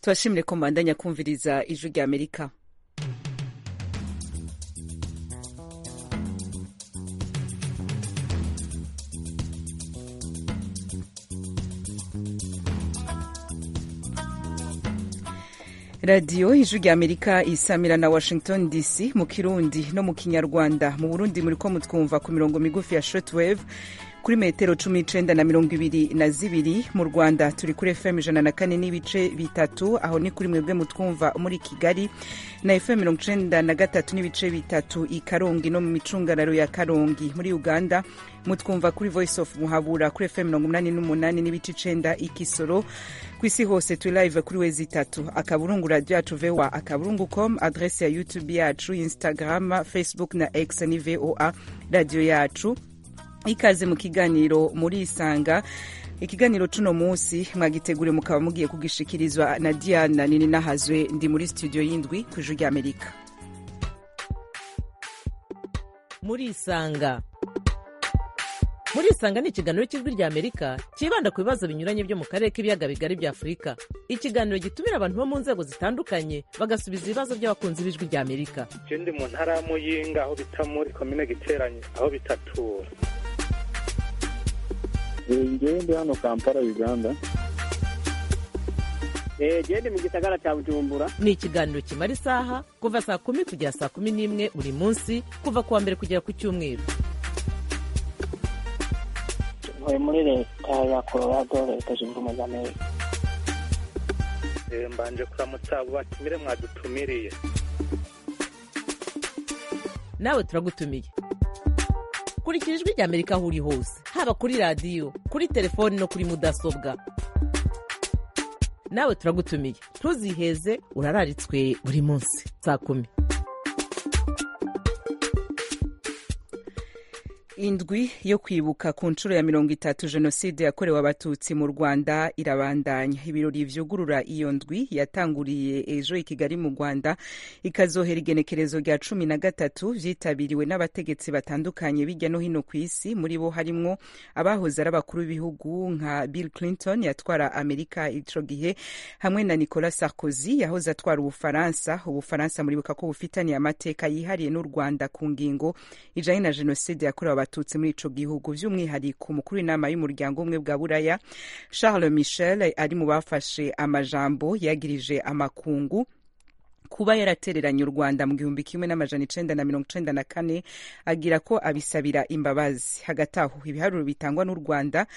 turashimire ko mbandanya kumviriza ijwi rya amerika radiyo ijwi rya amerika isamira na washington dc mu kirundi no mu kinyarwanda mu burundi muri ko mutwumva ku mirongo migufi ya shortwave kuri metero cumi n'icenda na mirongo ibiri na zibiri mu rwanda turi kuri fm ijana na kane n'ibice bitatu aho ni kuri mwebwe mutwumva muri kigali na fm mirongo icenda na gatatu n'ibice bitatu i karongi no mu micungararo ya karongi muri uganda mutwumva kuri voice of muhabura kuri fm mirongo umunani n'umunani n'ibice icenda i kisoro ku isi hose turi live kuri wezi itatu akaburungu radiyo yacu voa akaburungu com adrese ya youtube yacu instagram facebook na x ni voa radiyo yacu ikaze mu kiganiro muri isanga ikiganiro cuno munsi mwagitegure mukaba mugiye kugishikirizwa na diana nini nahazwe ndi muri studio y'indwi ku ijwi rya amerika muri isanga muri isanga ni ikiganiro cy'ijwi rya amerika cyibanda ku bibazo binyuranye byo mu karere k'ibiyaga bigari bya afurika ikiganiro gitumira abantu bo mu nzego zitandukanye bagasubiza ibibazo by'abakunzi b'ijwi rya amerika ndi mu ntara ya muyinga aho bita muri komine giteranye aho bitatura ngewe ndi hano kampala uganda gende mu gisagara cya bujumbura ni ikiganiro kimara isaha kuva saa kumi kugera saa kumi n'imwe buri munsi kuva ku wa mbere kugera ku cyumweru ntuye muri leta ya colorado leta zunze ubumwe za amerika mbanje kuramutsa abo batumire mwadutumiriye nawe turagutumiye kurikira ijwi rya amerika aho uri hose haba kuri radiyo kuri telefoni no kuri mudasobwa nawe turagutumiye ntuziheze urararitswe buri munsi saa kumi indwi yo kwibuka ku nshuro ya mirongo itatu jenoside yakorewe abatutsi mu rwanda irabandanya ibirori vyugurura iyo ndwi yatanguriye ejo i kigali mu rwanda ikazohera igenekerezo rya cumi na gatatu vyitabiriwe n'abategetsi batandukanye bijya no hino ku isi muri bo harimwo abahoze ari abakuru b'ibihugu nka bill clinton yatwara amerika ico gihe hamwe na nicolas sarkozy yahoze atwara ubufaransa ubufaransa muribuka ko bufitaniye amateka yihariye n'u rwanda ku ngingo ijanye na jenoside yakorewe abatutsi abatutsi muri ico gihugu vy'umwihariko umukuru w'inama y'umuryango umwe bwa buraya charles michel ari mu bafashe amajambo yagirije amakungu kuba yaratereranye u rwanda mu gihumbi kimwe n'amajana icenda na mirongo icenda na kane agira ko abisabira imbabazi hagati aho ibiharuro bitangwa n'u rwanda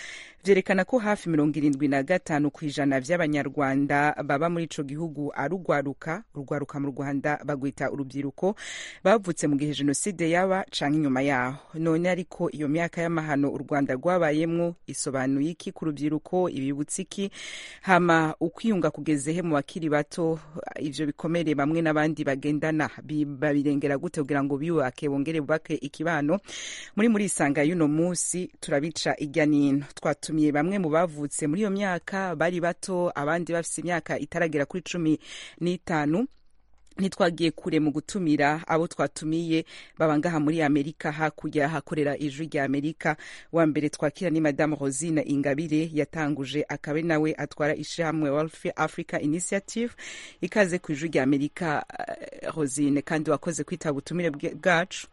vyerekana ko hafi mirongo irindwi na gatanu ku ijana vy'abanyarwanda baba muri ico gihugu ari urwaruka urwaruka mu rwanda bagwita urubyiruko bavutse mu gihe jenoside yaba canke inyuma yaho none ariko iyo myaka y'amahano u rwanda rwabayemwo isobanuye iki ku rubyiruko ibibutsa iki hama ukwiyunga kugezehe mu bakiri bato ivyo bikomere bamwe n'abandi bagendana babirengera gute kugira ngo biyubake bongere bubake ikibano muri muri isanga y'uno munsi turabica irya n'ino twatumiye bamwe mu bavutse muri iyo myaka bari bato abandi bafite imyaka itaragera kuri cumi n'itanu ntitwagiye kure mu gutumira abo twatumiye baba ngaha muri amerika hakurya hakorera ijwi rya amerika wa mbere twakira ni madamu rosine ingabire yatanguje akaba ari nawe atwara ishyirahamwe wealth africa initiative ikaze ku ijwi rya amerika rosine kandi wakoze kwitaba ubutumire bwacu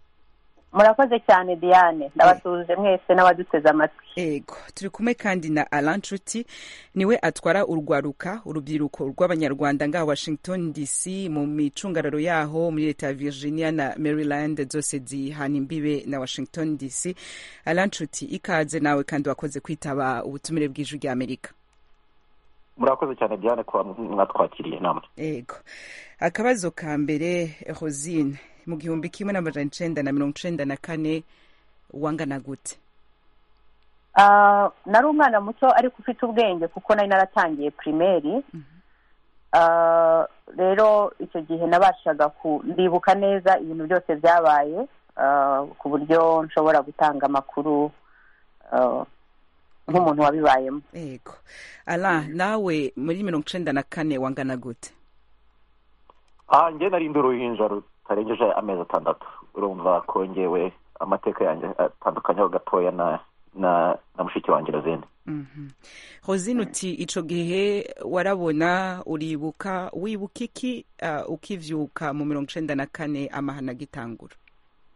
murakoze cyane diane ndabatuje mwese n'abaduteze amatwi ego turi kumwe kandi na alan nshuti niwe atwara urwaruka urubyiruko rw'abanyarwanda ngaha washington dc mu micungararo yaho muri leta ya virginia na maryland zose zihana imbibe na washington dc alan nshuti ikaze nawe kandi wakoze kwitaba ubutumire bw'ijwi rya amerika murakoze cyane diane kuba mwatwakiriye namwe ego akabazo ka mbere rosine mu gihumbi kimwe n'amajana icenda na mirongo icenda na kane wangana gute nari umwana muto ariko ufite ubwenge kuko nari naratangiye pirimeri rero icyo gihe nabashaga ndibuka neza ibintu byose byabaye ku buryo nshobora gutanga amakuru nk'umuntu wabibayemo yego ara nawe muri mirongo icenda na kane wangana gute aha nge narindi uruhinja rutarengeje amezi atandatu urumva kongewe amateka yanjye atandukanye ho gatoya na na na mushiki wanjye na zindi hozino uti icyo gihe warabona uribuka wibuka iki ah, ukibyuka mu mirongo icyenda na kane amahana agitangura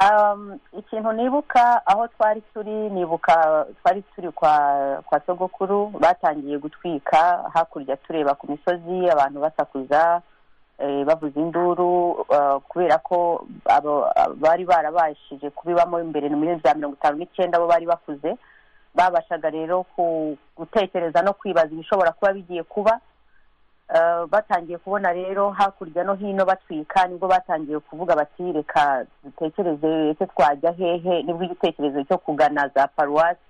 Um, ikintu nibuka aho twari turi nibuka twari turi kwa kwa sogokuru batangiye gutwika hakurya tureba ku misozi abantu basakuza eh, bavuza induru uh, kubera ko abo- bari barabashije kubibamo imbere muri za mirongo itanu n'icyenda bo bari bakuze babashaga rero ku gutekereza no kwibaza ibishobora kuba bigiye kuba Uh, batangiye kubona rero hakurya no hino batwika nibwo batangiye kuvuga bati reka dutekereze ese twajya hehe nibwo igitekerezo cyo kugana za paruwasi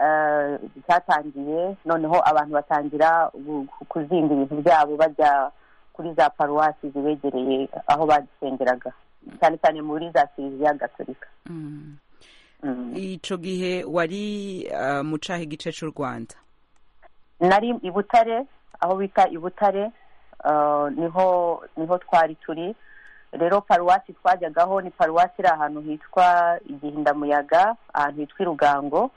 uh, cyatangiye noneho abantu batangira gu- kuzinga ibintu byabo bajya kuri za paruwasi zibegereye aho badusengeraga cyane cyane muri za kiliziya gatolika Mm. icyo gihe wari ah, mu cyaha igice cy'u rwanda nari i butare aho bita i butare uh, niho niho twari turi rero paruwasi twajyagaho ni paruwasi iri ahantu hitwa igihindamuyaga ahantu hitwa i rugango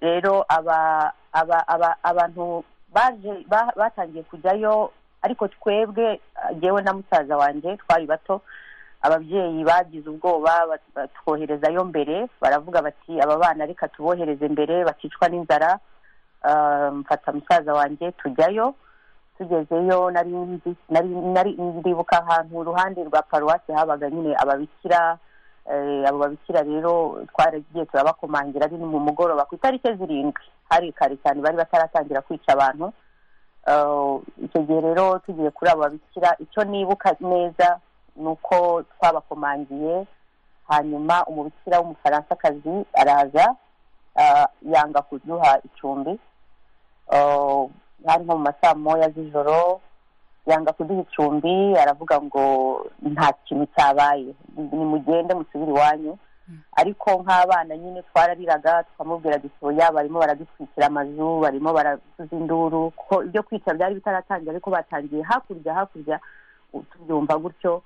rero aba aba aba abantu baje ba- batangiye kujyayo ariko twebwe uh, jyewe na musaza wanjye twari bato ababyeyi bagize ubwoba bat- batwoherezayo mbere baravuga bati aba bana reka tubohereze mbere bakicwa n'inzara Ah, mfata musaza wanjye tujyayo tugezeyo nari nzi- nari- nari- ndibuka ahantu uruhande rwa paruwasi habaga nyine ababikira eh, abo babikira rero twaragiye turabakomangira ari ni mu mugoroba ku itariki zirindwi hari kare cyane bari bataratangira kwica abantu Ah, icyo gihe rero tugiye kuri abo babikira icyo nibuka neza ni uko twabakomangiye hanyuma umubikira w'umufaransakazi araza ah, yanga kuduha icumbi Ah, hari nko mu masaa moya z'ijoro yanga kuduha icumbi aravuga ngo nta kintu cyabaye nimugende musubire iwanyu ariko nk'abana nyine twarariraga tukamubwira duti oya barimo baradutwikira amazu barimo baravuza induru ko ibyo kwica byari bitaratangira ariko batangiye hakurya hakurya u- tubyumva gutyo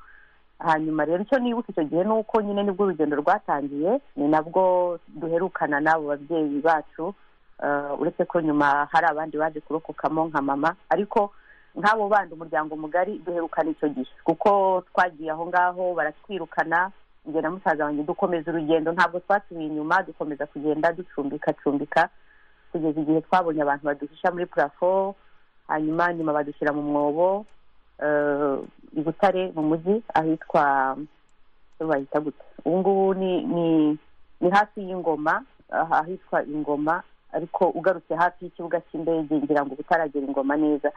hanyuma rero icyo nibuka icyo gihe ni uko nyine nibwo urugendo rwatangiye ni nabwo duherukana n'abo babyeyi bacu Eh, uretse ko nyuma hari abandi baje kurokokamo nka mama ariko nk'abo bandi umuryango mugari duherukana icyo gihe kuko twagiye aho ngaho baratwirukana njye na musaza wanjye dukomeza urugendo ntabwo twasubiye inyuma dukomeza kugenda ducumbika cumbika kugeza igihe twabonye abantu baduhisha muri purafo hanyuma nyuma badushyira mu mwobo eh, i butare mu mujyi ahitwa bahita gute ubu ngubu ni ni ni hafi y'ingoma aha ahitwa ingoma ariko ugarutse hafi y'ikibuga cy'indege ngira ngo utaragera ingoma neza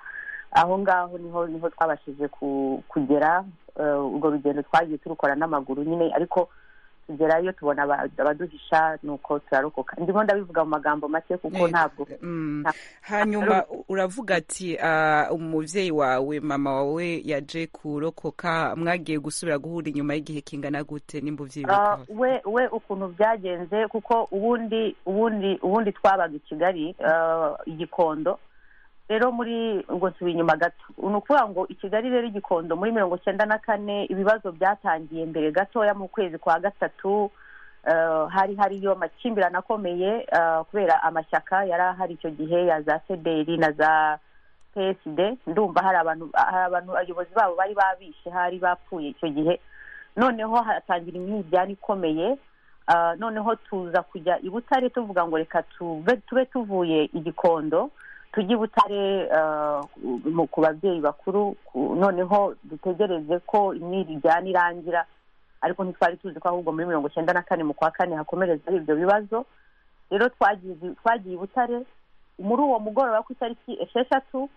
aho ngaho niho niho twabashije ku- kugera eh, urwo rugendo twagiye turukora n'amaguru nyine ariko tugerayo tubona aba- abaduhisha nuko turarokoka ndimo ndabivuga mu magambo make kuko Yego. ntabwo Mm. Nta- hanyuma uravuga ati ah, umubyeyi wawe mama wawe yaje kurokoka mwagiye gusubira guhura inyuma y'igihe kingana gute nimba Ah, ubyibuka we we ukuntu byagenze kuko ubundi ubundi ubundi twabaga i kigali ah, i gikondo rero muri ngo nsubiye inyuma gato ni ukuvuga ngo i kigali rero i gikondo muri mirongo cyenda na kane ibibazo byatangiye mbere gatoya mu kwezi kwa gatatu ah, hari hariyo amakimbirane akomeye ah, kubera amashyaka yari ahari icyo gihe ya za sederi na za psd ndumva hari abantu hari abantu abayobozi babo bari babishe hari bapfuye icyo gihe noneho hatangira imyiryane ikomeye Ah, noneho tuza kujya i butare tuvuga ngo reka tuve tube tuvuye i gikondo tujye i butare ah, mu- ku babyeyi bakuru ku- noneho dutegereze ko imyiryane irangira ariko ntitwari tuzi ko ahubwo muri mirongo icyenda na kane mu kwa kane hakomereza ari ibyo bibazo rero twagiye twagiye i butare muri uwo mugoroba ku itariki esheshatu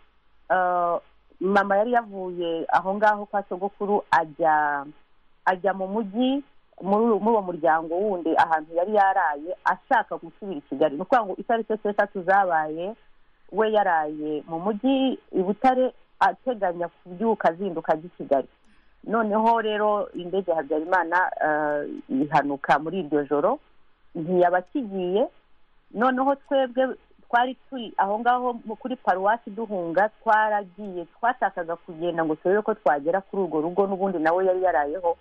ah, mama yari yavuye aho ngaho kwa sogokuru ajya ajya mu mujyi muri muri uwo muryango wundi ahantu yari yaraye ashaka gusubira i kigali ni ukuvuga ngo itariki esheshatu zabaye we yaraye mu mujyi i butare ateganya kubyuka azinduka ajya i kigali noneho rero indege ya habyarimana eh, ihanuka muri iryo joro ntiyaba akigiye noneho twebwe twari turi aho ngaho mu- kuri paruwasi duhunga twaragiye twashakaga kugenda ngo turebe ko twagera kuri urwo rugo n'ubundi nawe yari yarayeho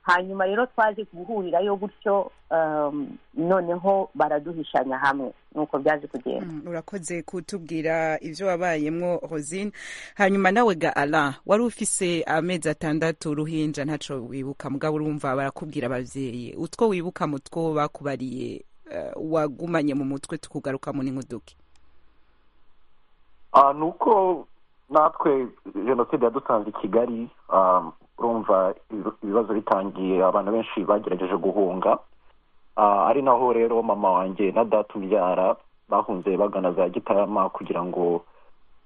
hanyuma rero twaje guhurirayo gutyo um, noneho baraduhishanya hamwe nuko byaje kugenda Mm, urakoze kutubwira ibyo wabayemwo rosine hanyuma nawe ga ala wari ufise amezi atandatu uruhinja ntaco wibuka mugabo urumva barakubwira abavyeyi utwo wibuka mu two bakubariye eh, wagumanye mu mutwe tukugaruka mu n'inkuduki Ah, ni uko natwe jenoside yadusanze i kigali ah, urumva ibi- ibibazo bitangiye abantu benshi bagerageje guhunga Ah, ari naho rero mama wanjye na data umbyara bahunze bagana za gitarama kugira ngo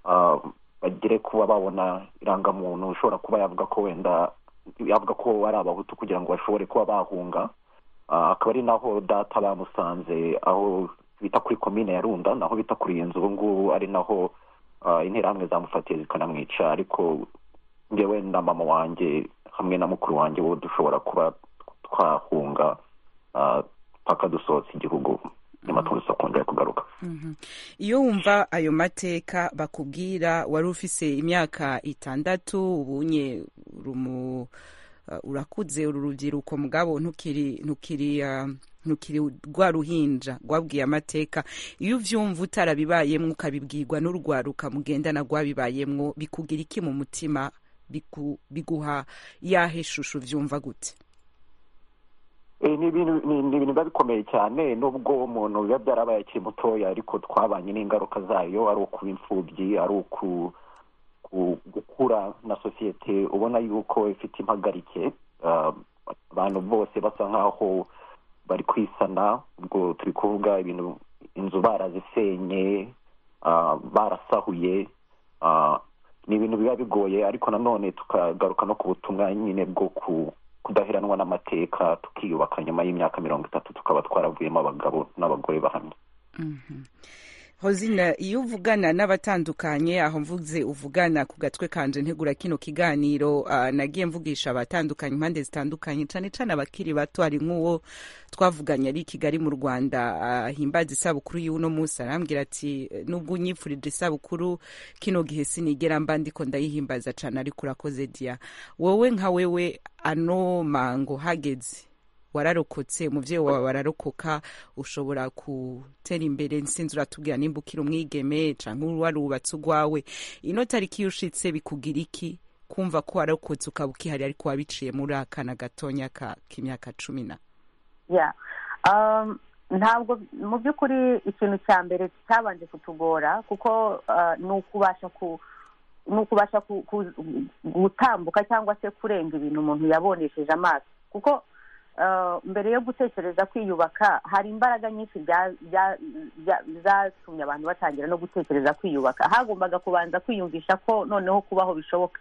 ah, bagere kuba babona irangamuntu ushobora kuba yavuga ko wenda yavuga ko ari abahutu kugira ngo bashobore kuba bahunga Ah, akaba ari naho data bamusanze aho bita kuri komine ya runda naho bita kuri iyi nzu ubu ngubu ari naho ah, interahamwe zamufatiye zikanamwica ariko ngewe na mama wanjye hamwe na mukuru wanjye bo dushobora kuba twahunga ah, paka dusohotse igihugu nyuma tuza kongera kugaruka iyo wumva ayo mateka bakubwira wari ufise imyaka itandatu ubunye urumu uh, urakuze uru rubyiruko mugabo ntukiri ntukiri uh, ntukiri rwa ruhinja rwabwiye amateka iyo uvyumva utarabibayemwo ukabibwirwa n'urwaruka mugendana rwabibayemwo bikugira iki mu mutima biku- biguha yahe shusho uvyumva gute Eh, ni ibintu ni- ni ibintu biba bikomeye cyane nubwo umuntu biba byarabaye akiri mutoya ariko twabanye n'ingaruka zayo ari ukuba imfubyi ari uku ku- gukura na sosiyete ubona yuko ifite impagarike Ah, abantu bose basa nk'aho bari kwisana ubwo turi kuvuga ibintu inzu barazisenye ah, barasahuye Ah, ni ibintu biba bigoye ariko nanone tukagaruka no ku butumwa nyine bwo ku kudaheranwa n'amateka tukiyubaka nyuma y'imyaka mirongo itatu tukaba twaravuyemo abagabo n'abagore bahamye hozina iyo uvugana n'abatandukanye aho mvuze uvugana ku gatwe kanje ntegura kino kiganiro ah, nagiye mvugisha abatandukanye impande zitandukanye cyane cyane abakiri bato hari nk'uwo twavuganye ari i kigali mu rwanda ahimbaza isabukuru y'uno munsi arambwira ati nubwo unyifurije isabukuru kino gihe sinigera mba ndiko ndayihimbaza cyane ariko urakoze diya wowe nka wewe ano mango hageze wararokotse umubyeyi wawe wararokoka ushobora gutera imbere sinzi uratubwira nimba ukiri umwigeme cyangwa warubatse urwawe ino tariki iyo ushitse bikugira iki kumva ko wararokotse ukaba ukihari ariko wabiciye muri akana gatonya ka- k'imyaka cumi na yeah um, ntabwo mu by'ukuri ikintu cya mbere cyabanje kutugora kuko uh, ni ukubasha ku ni ukubasha ku, ku, gutambuka cyangwa se kurenga ibintu umuntu yabonesheje amaso kuko uh, mbere yo gutekereza kwiyubaka hari imbaraga nyinshi bya- bya- bya- zatumye abantu batangira no gutekereza kwiyubaka hagombaga kubanza kwiyumvisha ko noneho kubaho bishoboka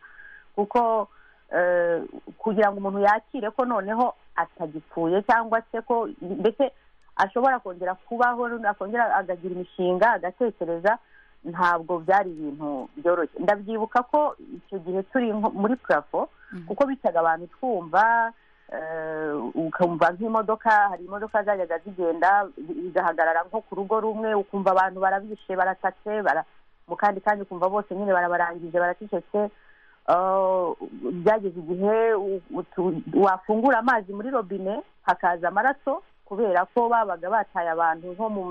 kuko eh, kugira ngo umuntu yakire ko noneho atagipfuye cyangwa se ko mbese ashobora kongera kubaho akongera agagira imishinga agatekereza ntabwo byari ibintu byoroshye ndabyibuka ko icyo gihe turi nko muri purafo kuko bicaga abantu twumva eh, ukumva nk'imodoka hari imodoka zajyaga zigenda zigahagarara nko ku rugo rumwe ukumva abantu barabishe baratatse bara mu kandi kandi ukumva bose nyine barabarangije baracecetse Uh, byageze igihe u- utu- wafungura amazi muri robine hakaza amaraso kubera ko babaga bataye abantu nko mu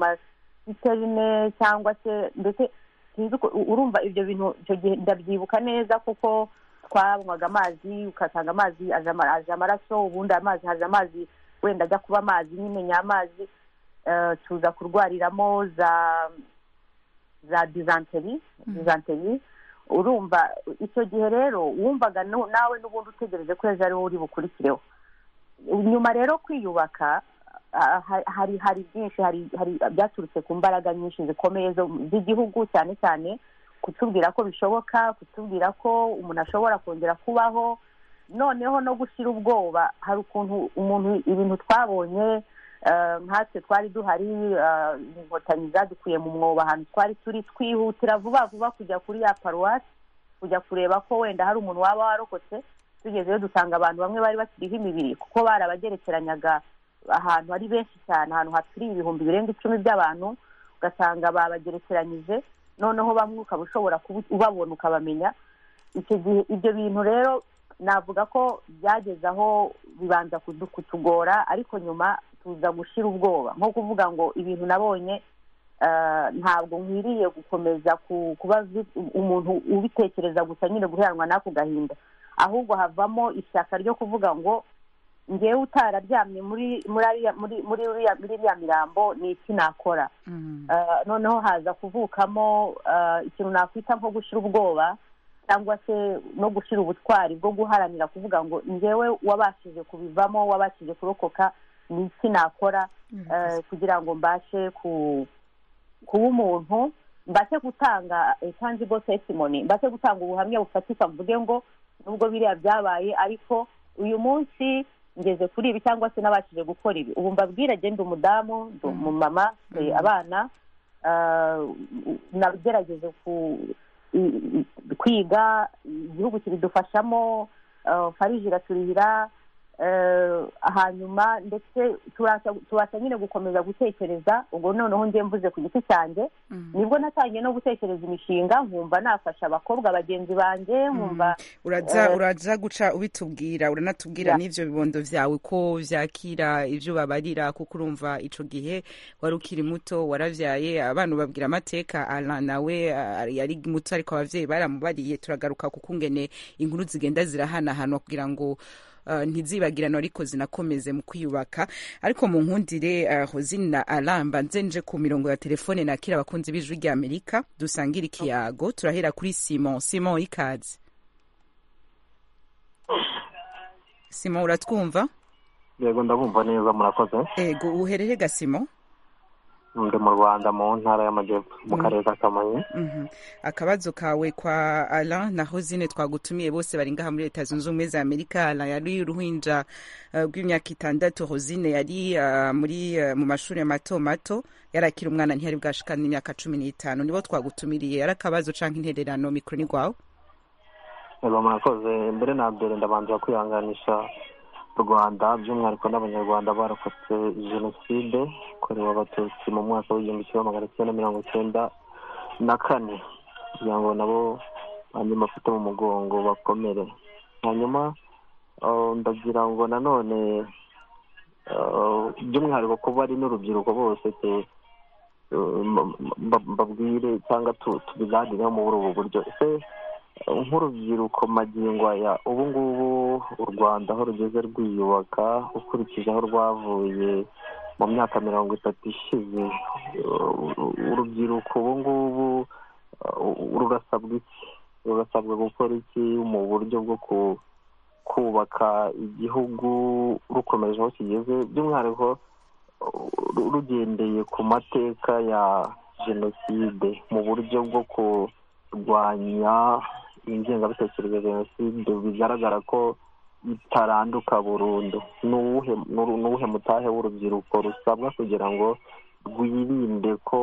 masiterine cyangwa se ndetse sinzi uko- u- urumva ibyo bintu icyo gihe ndabyibuka neza kuko twanywaga amazi ugasanga amazi aje ama- aje amaraso ubundi amazi haje amazi wenda ajya kuba amazi nyine nyamazi eh, tuza kurwariramo za za dizanteri dizanteri urumva icyo gihe rero wumvaga nu- nawe n'ubundi utegereje ko ejo ariwo uri bukurikireho nyuma rero kwiyubaka ah, ha- hari hari byinshi hari hari byaturutse ku mbaraga nyinshi zikomeye zo- z'igihugu cyane cyane kutubwira ko bishoboka kutubwira ko umuntu ashobora kongera kubaho noneho no gushyira ubwoba hari ukuntu umuntu ibintu twabonye eh, nkatwe twari duhari eh, inkotanyi zadukuye mu mwobo ahantu twari turi twihutira vuba vuba kujya kuri ya paruwasi kujya kureba ko wenda hari umuntu waba warokotse tugezeyo dusanga abantu bamwe bari bakiriho imibiri kuko barabagerekeranyaga ahantu ari benshi cyane ahantu haturiye ibihumbi birenga icumi by'abantu ugasanga babagerekeranyije noneho bamwe ukaba ushobona kuba ubabona ukabamenya icyo gihe ibyo bintu rero navuga ko byageze aho bibanza kutugora ariko nyuma tuza gushira ubwoba nko kuvuga ngo ibintu nabonye ntabwo nkwiriye gukomeza kuba umuntu ubitekereza gusa nyine guheranwa n'ako gahinda ahubwo havamo ishyaka ryo kuvuga ngo ngewe utararyamye muri muri iriya mirambo ni iki nakora noneho haza kuvukamo ikintu nakwita nko gushyira ubwoba cyangwa se no gushyira ubutwari bwo guharanira kuvuga ngo ngewe wabashije kubivamo wabashije kurokoka ni iki nakora kugira ngo mbashe kuba umuntu mbashe gutanga tangigo tesimoni mbashe gutanga ubuhamya bufatika mvuge ngo nubwo biriya byabaye ariko uyu munsi ngeze kuri ibi cyangwa se n'abashije gukora ibi ubu mbabwira agenda umudamu ndi umumama abana nagerageje kwiga igihugu kibidufashamo farije iraturihira hanyuma ndetse tubasha nyine gukomeza gutekereza ubwo noneho ngiye mvuze ku giti cyanjye nibwo natangiye no gutekereza imishinga nkumva nafasha abakobwa bagenzi banjye nkumva uraza guca ubitubwira uranatubwira n'ibyo bibondo byawe ko byakira ibyo babarira kuko urumva icyo gihe wari ukiri muto warabyaye abana ubabwira amateka ara nawe yari muto ariko ababyeyi baramubariye turagaruka kuko ungene inkuru zigenda zirahanahanwa kugira ngo ntizibagirana ariko zinakomeze mu kwiyubaka ariko mu nkundire hozina aramba nzenje ku mirongo ya telefone nakira abakunzi b'ijwi rya amerika dusangire ikiyago turahera kuri simon simon ikaze simon uratwumva yego ndabumva neza murakoze yego uherere ga simon ndi mu rwanda mu ntara y'amajyepfo mu karere ka kamonyi akabazo kawe kwa ara na hozine twagutumiye bose bari ngaha muri leta zunze ubumwe za amerika ara yari uruhinja rw'imyaka itandatu hozine yari muri mu mashuri mato mato yari akiri umwana ntiyari bwashika n'imyaka cumi n'itanu nibo twagutumiriye yari akabazo cyangwa intererano mikoro ni rwawe murakoze mbere na mbere ndabanza kwihanganisha rwanda by'umwihariko n'abanyarwanda barokotse jenoside yakorewe abatutsi mu mwaka w'igihumbi kimwe magana cyenda mirongo icyenda na kane kugira ngo nabo hanyuma bafite mu mugongo bakomere hanyuma ndagira ngo nanone by'umwihariko ko bari n'urubyiruko bose babwire cyangwa tubiganireho muri ubu buryo ese nk'urubyiruko magingo aya ubu ngubu u rwanda aho rugeze rwiyubaka ukurikije aho rwavuye mu myaka mirongo itatu ishize urubyiruko ubu ngubu rurasabwa iki rurasabwa gukora iki mu buryo bwo kubaka igihugu rukomeje aho kigeze by'umwihariko rugendeye ku mateka ya jenoside mu buryo bwo kurwanya ingengabitekerezo ya jenoside bigaragara ko itaranduka burundu ni uwuhe mutahe w'urubyiruko rusabwa kugira ngo rwirinde ko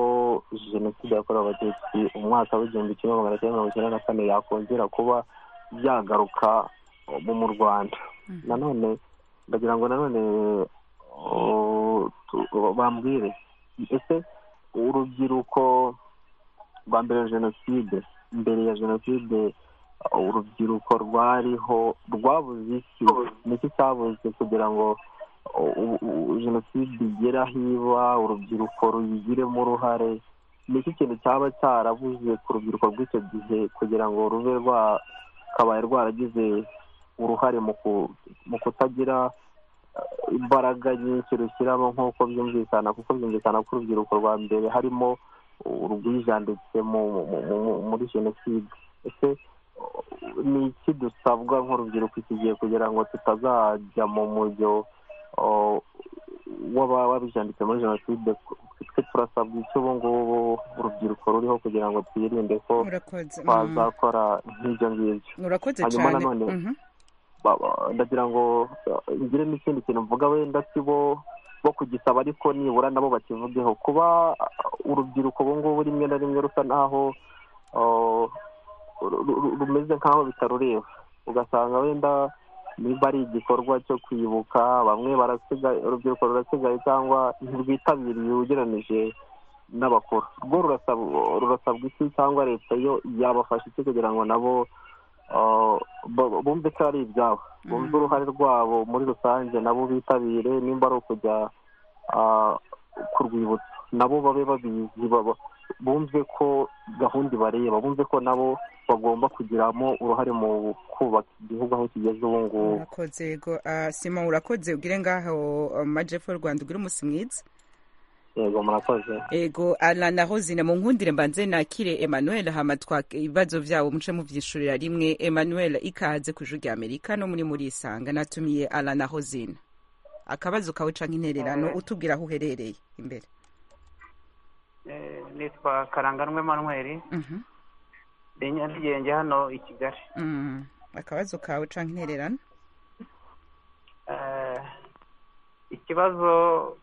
jenoside yakorewe abatutsi umwaka w'igihumbi kimwe magana cyenda mirongo icyenda na kane yakongera kuba byagaruka mu rwanda nanone ndagira ngo nanone bambwire ese urubyiruko rwa mbere ya jenoside mbere ya jenoside urubyiruko rwariho rwabuze iki niki cyabuze kugira ngo jenoside igere aho iba urubyiruko ruyigiremo uruhare niki kintu cyaba cyarabuze ku rubyiruko rw'icyo gihe kugira ngo rube rwakabaye rwaragize uruhare mu kutagira imbaraga nyinshi rushyiramo nk'uko byumvikana kuko byumvikana ko urubyiruko rwa mbere harimo urwijanditse muri jenoside ese ni iki dusabwa nk'urubyiruko iki gihe kugira ngo tutazajya mu mujyo w'ababa babijanditse muri jenoside twe turasabwa icyo ubu ngubu urubyiruko ruriho kugira ngo twirinde ko twazakora nk'ibyo ngibyo hanyuma nanone ndagira ngo ngire n'ikindi kintu mvuga wenda si bo bo kugisaba ariko nibura nabo bakivugeho kuba urubyiruko ubu ngubu rimwe na rimwe rusa n'aho rumeze nk'aho bitarureba ugasanga wenda niba ari igikorwa cyo kwibuka bamwe barasigaye urubyiruko rurasigaye cyangwa ntirwitabiriye ugereranyije n'abakuru rwo rurasabwa iki cyangwa leta yo yabafasha iki kugira ngo nabo bumve ko ari ibyabo bumve uruhare rwabo muri rusange nabo bitabire nimba ari ukujya ku rwibutso nabo babe babizi bumve ko gahunda ibareba bumve ko nabo bagomba kugiramo uruhare mu kubaka igihugu aho kigeze ubu ngubu urakoze yego Ah, sima urakoze ugire ngaho ah, majyepfo y'u rwanda ugire umunsi mwiza yego murakoze ego arana hozina mu nkundire mbanze nakire emmanuel hama twake ibibazo byabo muce mubyishurira rimwe emmanuel ikaze ku ijwi rya amerika no muri muri isanga natumiye arana hozina akabazo kawe canke intererano utubwira aho uherereye imbere Eh, nitwa karanganwe manweri Mhm, ndi nyarugenge hano i kigali mhm. akabazo kawe canke intererano Eh, ikibazo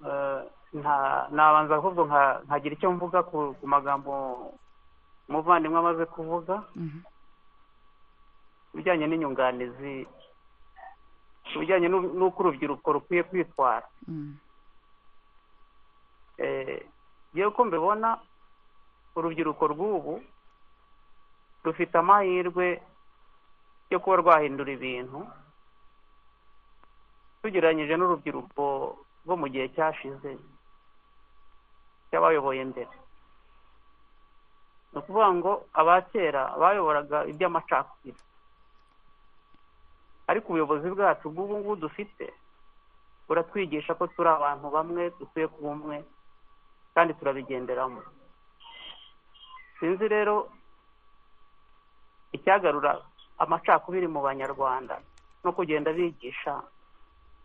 eh, nta- nabanza ahubwo nka- nkagira icyo mvuga ku ku magambo umuvandimwe amaze kuvuga Mhm. ibijyanye n'inyunganizi ku bijyanye n'u- n'uko urubyiruko rukwiye kwitwara Mhm. Eh, yewe ko mbibona urubyiruko rw'ubu rufite amahirwe yo kuba rwahindura ibintu tugereranyije n'urubyiruko rwo mu gihe cyashize cy'abayoboye mbere ni ukuvuga ngo aba kera bayoboraga iby'amacakubiri ariko ubuyobozi bwacu bw'ubu ngubu dufite buratwigisha ko turi abantu bamwe dukwiye kuba umwe kandi turabigenderamo sinzi rero icyagarura amacakubiri mu banyarwanda no kugenda bigisha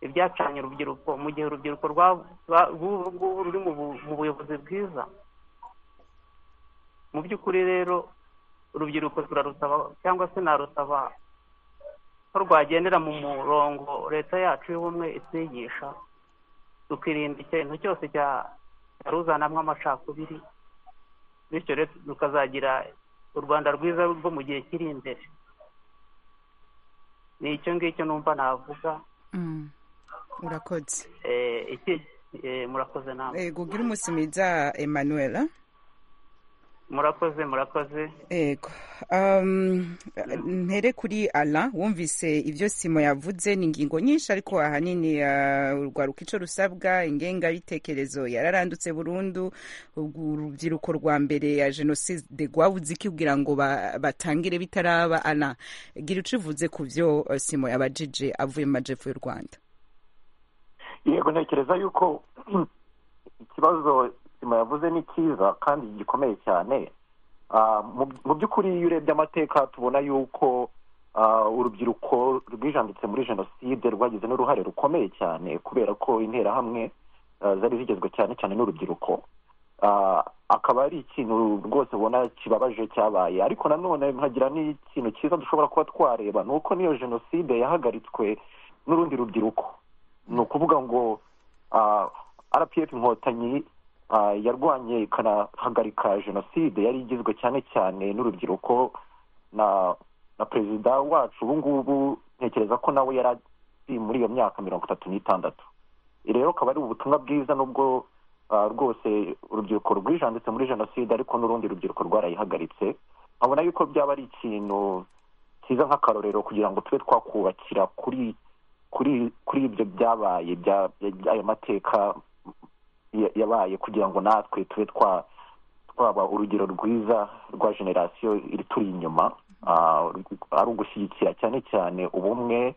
ibyacanye urubyiruko mu gihe urubyiruko rwa- rwa- rw'ubu ngubu ruri mu bu- mu buyobozi bwiza mu by'ukuri rero urubyiruko turarusaba cyangwa se narusaba ko rwagendera mu murongo leta yacu y'ubumwe itwigisha tukirinda ikintu cyose cya ruzanamo amacakubiri bityo rero rukazagira u rwanda rwiza rwo mu gihe kiri imbere ni icyo ngicyo numva navuga Mhm. urakoze Eh, iki eh, murakoze namwe ego ugire umunsi mwiza emmanuel eh? murakoze murakoze Ego. Um, ntere kuri ala wumvise ibyo simo yavuze ni ingingo nyinshi ariko ahanini uh, urwaruka ico rusabwa ingengabitekerezo yararandutse burundu ubwo urubyiruko rwa mbere ya jenoside rwabuze iki kugira ngo ba- batangire bitaraba ala gira ico uvuze ku vyo uh, simo yabajije avuye mu majepfo y'u rwanda yego ntekereza yuko ikibazo sima yavuze ni cyiza kandi gikomeye cyane Ah, mu- mu by'ukuri iyo urebye amateka tubona yuko ah, urubyiruko rwijanditse muri jenoside rwagize n'uruhare rukomeye cyane kubera ko interahamwe ah, zari zigezwe cyane cyane n'urubyiruko Ah, akaba ari ikintu rwose ubona kibabaje cyabaye ariko nanone nkagira n'ikintu cyiza dushobora kuba twareba ni uko n'iyo jenoside yahagaritswe n'urundi rubyiruko ni ukuvuga ngo ah, rpf inkotanyi ah, yarwanye ikanahagarika jenoside yari igizwe cyane cyane n'urubyiruko na na perezida wacu ubu ngubu ntekereza ko nawe yari ari muri iyo myaka mirongo itatu n'itandatu rero akaba ari ubutumwa bwiza nubwo ah, rwose urubyiruko rwijanditse muri jenoside ariko n'urundi rubyiruko rwarayihagaritse nkabona yuko byaba ari ikintu cyiza nk'akarorero kugira ngo tube twakubakira kuri kuri kuri ibyo byabaye bya- bya- ayo mateka ya- yabaye kugira ngo natwe tube twa twaba urugero rwiza rwa generasiyo iri turi inyuma ah, ari ugushyigikira cyane cyane ubumwe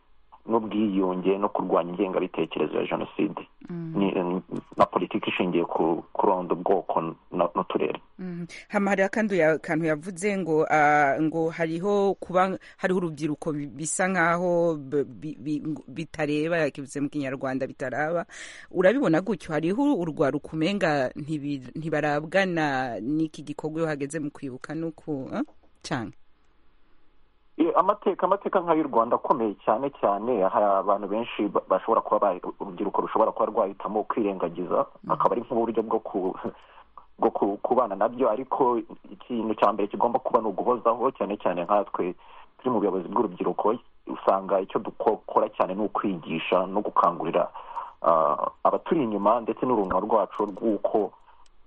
n'ubwiyunge no kurwanya ingengabitekerezo ya jenoside Ni- na politiki ishingiye ku kuronda ubwoko na- n'uturere Mhm. hama hariho kandi uya- akantu yavuze ngo ah, ngo hariho kuba hariho urubyiruko bi- bisa nk'aho b- bi- bi- ngo- bitareba yakivuze mu kinyarwanda bitaraba urabibona gutyo hariho urwaruka umenga ntibi- ntibarabwana n'iki gikorwa iyo hageze mu kwibuka nuku cyane Eh, amateka amateka nk'ay'u rwanda akomeye cyane cyane hari abantu benshi ba- bashobora kuba ba- urubyiruko rushobora kuba rwahitamo kwirengagiza akaba ari nk'uburyo bwo ku bwo ku- kubana nabyo ariko ikintu cya mbere kigomba kuba ni uguhozaho cyane cyane nkatwe turi mu buyobozi bw'urubyiruko usanga icyo dukora cyane ni ukwigisha no gukangurira ah, abaturi inyuma ndetse n'urungano rwacu rw'uko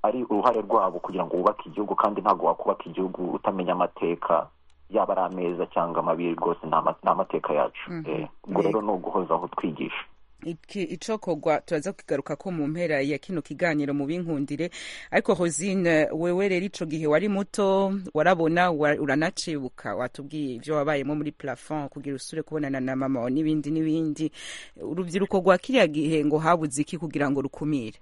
ari uruhare rwabo kugira ngo wubake igihugu kandi ntabwo wakubaka igihugu utamenya amateka yaba ari ameza cyangwa amabi rwose ni ama- ni amateka yacu Eh, ubwo rero ni uguhozaho twigisha iki icokogwa turaza kugaruka ko mu mpera ya kino kiganiro mu binkundire ariko hozine wewe rero ico gihe wari muto warabona wa- uranacibuka watubwiye ivyo wabayemo muri plafond kugira usure kubonana na mama wawe n'ibindi n'ibindi urubyiruko rwa kiriya gihe ngo habuze iki kugira ngo rukumire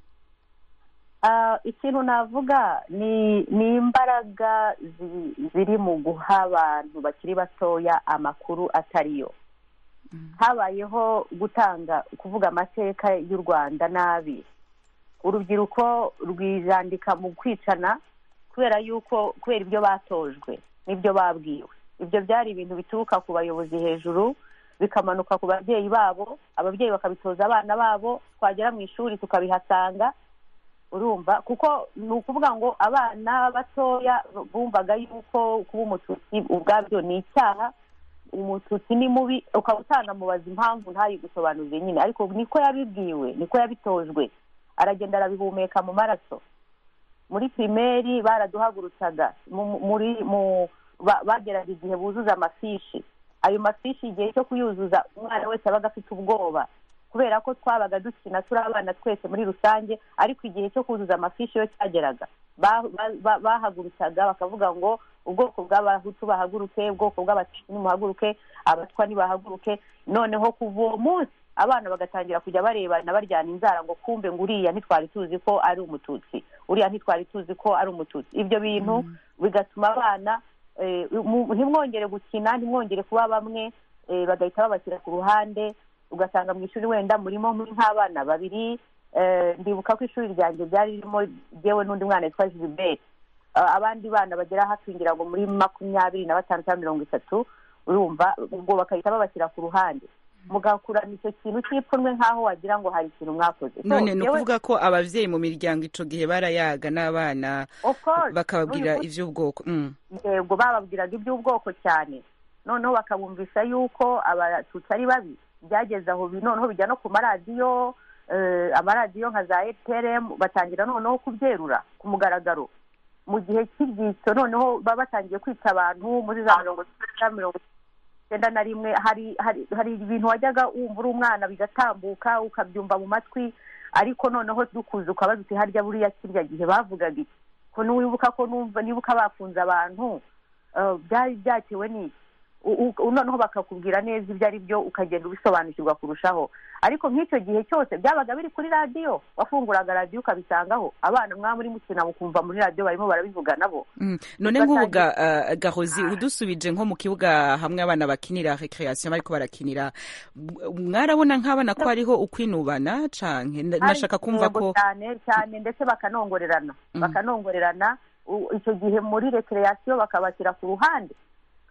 Ah, ikintu navuga ni ni imbaraga zi- ziri mu guha abantu bakiri batoya amakuru atariyo habayeho gutanga kuvuga amateka y'u rwanda nabi urubyiruko rwijandika mu kwicana kubera yuko kubera ibyo batojwe n'ibyo babwiwe ibyo byari ibintu bituruka ku bayobozi hejuru bikamanuka ku babyeyi babo ababyeyi bakabitoza abana babo twagera mu ishuri tukabihasanga urumva kuko ni ukuvuga ngo abana batoya bumvaga yuko kuba umututsi ubwabyo ni icyaha umututsi ni mubi ukaba utanamubaza impamvu ntayigusobanurire nyine ariko niko yabibwiwe niko yabitojwe aragenda arabihumeka mu maraso muri pirimeri baraduhagurutsaga mu- mu- muri mu ba- bageraga igihe buzuza amafishi ayo mafishi igihe cyo kuyuzuza umwana wese abaga afite ubwoba kubera ko twabaga dukina turi abana twese muri rusange ariko igihe cyo kuzuza amafishi yo cyageraga ba- ba- ba- bahagurutsaga bakavuga ngo ubwoko bw'abahutu bahaguruke ubwoko bw'abatutsi nimuhaguruke abatwa nibahaguruke noneho kuva uwo munsi abana bagatangira kujya barebana baryana inzara ngo kumbe ngo uriya ntitwari tuzi ko ari umututsi uriya ntitwari tuzi ko ari umututsi ibyo bintu bigatuma abana eh, mu- ntimwongere gukina ntimwongere kuba bamwe eh, bagahita babashyira ku ruhande ugasanga mu ishuri wenda murimo muri nk'abana babiri eh, ndibuka ko ishuri ryanjye ryari ririmo jyewe n'undi mwana witwa gilbert Eh, abandi bana bagera hafi ngira ngo muri makumyabiri na batanu cyangwa mirongo itatu urumva ubwo bakahita babashyira ku ruhande mugakurana icyo kintu cy'ipfunwe nk'aho wagira ngo hari ikintu mwakoze So, none ni jyewe- ukuvuga ko ababyeyi mu miryango ico gihe barayaga n'abana of course, bakababwira n'uyu ivy'ubwoko Mm. yego bababwiraga iby'ubwoko cyane noneho bakabumvisha yuko abatutsi ari babi byageze aho bi- noneho bijya no ku maradiyo eh, amaradiyo nka za eprm batangira noneho kubyerura ku mugaragaro mu gihe cy'ibyitso noneho baba batangiye kwica abantu muri za mirongo icyenda mirongo icyenda na rimwe hari hari hari ibintu wajyaga wumva uri umwana bigatambuka ukabyumva mu matwi ariko noneho dukuze ukabaza uti harya buriya kirya gihe bavugaga iki ko niwibuka ko numva nibuka bafunze abantu eh, byari byatewe n'iki U- u- noneho bakakubwira neza ibyo ari byo ukagenda ubisobanukirwa kurushaho ariko nk'icyo gihe cyose byabaga biri kuri radiyo wafunguraga radiyo ukabisangaho abana mwaba muri mukina mukumva muri radiyo barimo barabivuga nabo Mm. none nk'ubu ga- ah, gahozi udusubije nko mu kibuga hamwe abana bakinira recreation bariko barakinira mwarabona nk'abana ko hariho ukwinubana canke Na- nashaka kumva Yego ko cyane cyane ndetse bakanongorerana bakanongorerana u- icyo gihe muri recreation bakabashyira ku ruhande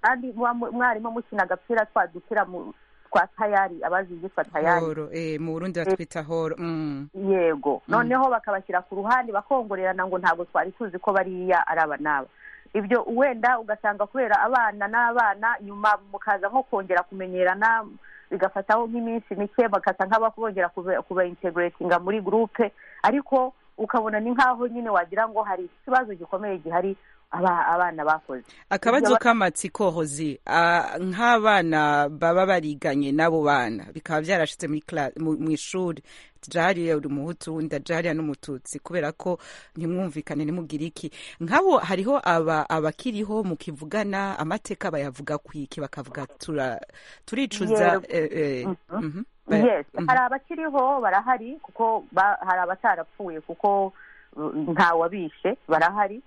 kandi muba mu- mwarimo mukina agapira twa dupira mu- twa tayari abazi ibyitwa tayari horo eh, mu burundi batwita horo Mm. yego Mm. noneho bakabashyira ku ruhande bakongorerana ngo ntabwo twari tuzi ko bariya ari aba n'aba ibyo wenda ugasanga kubera abana n'abana nyuma mukaza nko kongera kumenyerana bigafataho nk'iminsi mike bakasa nk'abakongera kubaintegratinga muri gurupe ariko ukabona ni nk'aho nyine wagira ngo hari ikibazo gikomeye gihari aba- abana bakoze akabazo k'amatsiko hozi ah, nk'abana baba bariganye n'abo bana bikaba byarashitse muri kla- mu mu ishuri jariya uri umuhutu wundi jariya n'umututsi kubera ko ntimwumvikane ntimugire iki nk'abo hariho aba abakiriho mukivugana amateka bayavuga kwiki bakavuga tura- turicuza Yego. eh, eh, Mhm. mhm. Ba- yes mhm. hari abakiriho barahari kuko ba- hari abatarapfuye kuko uh, ntawabishe barahari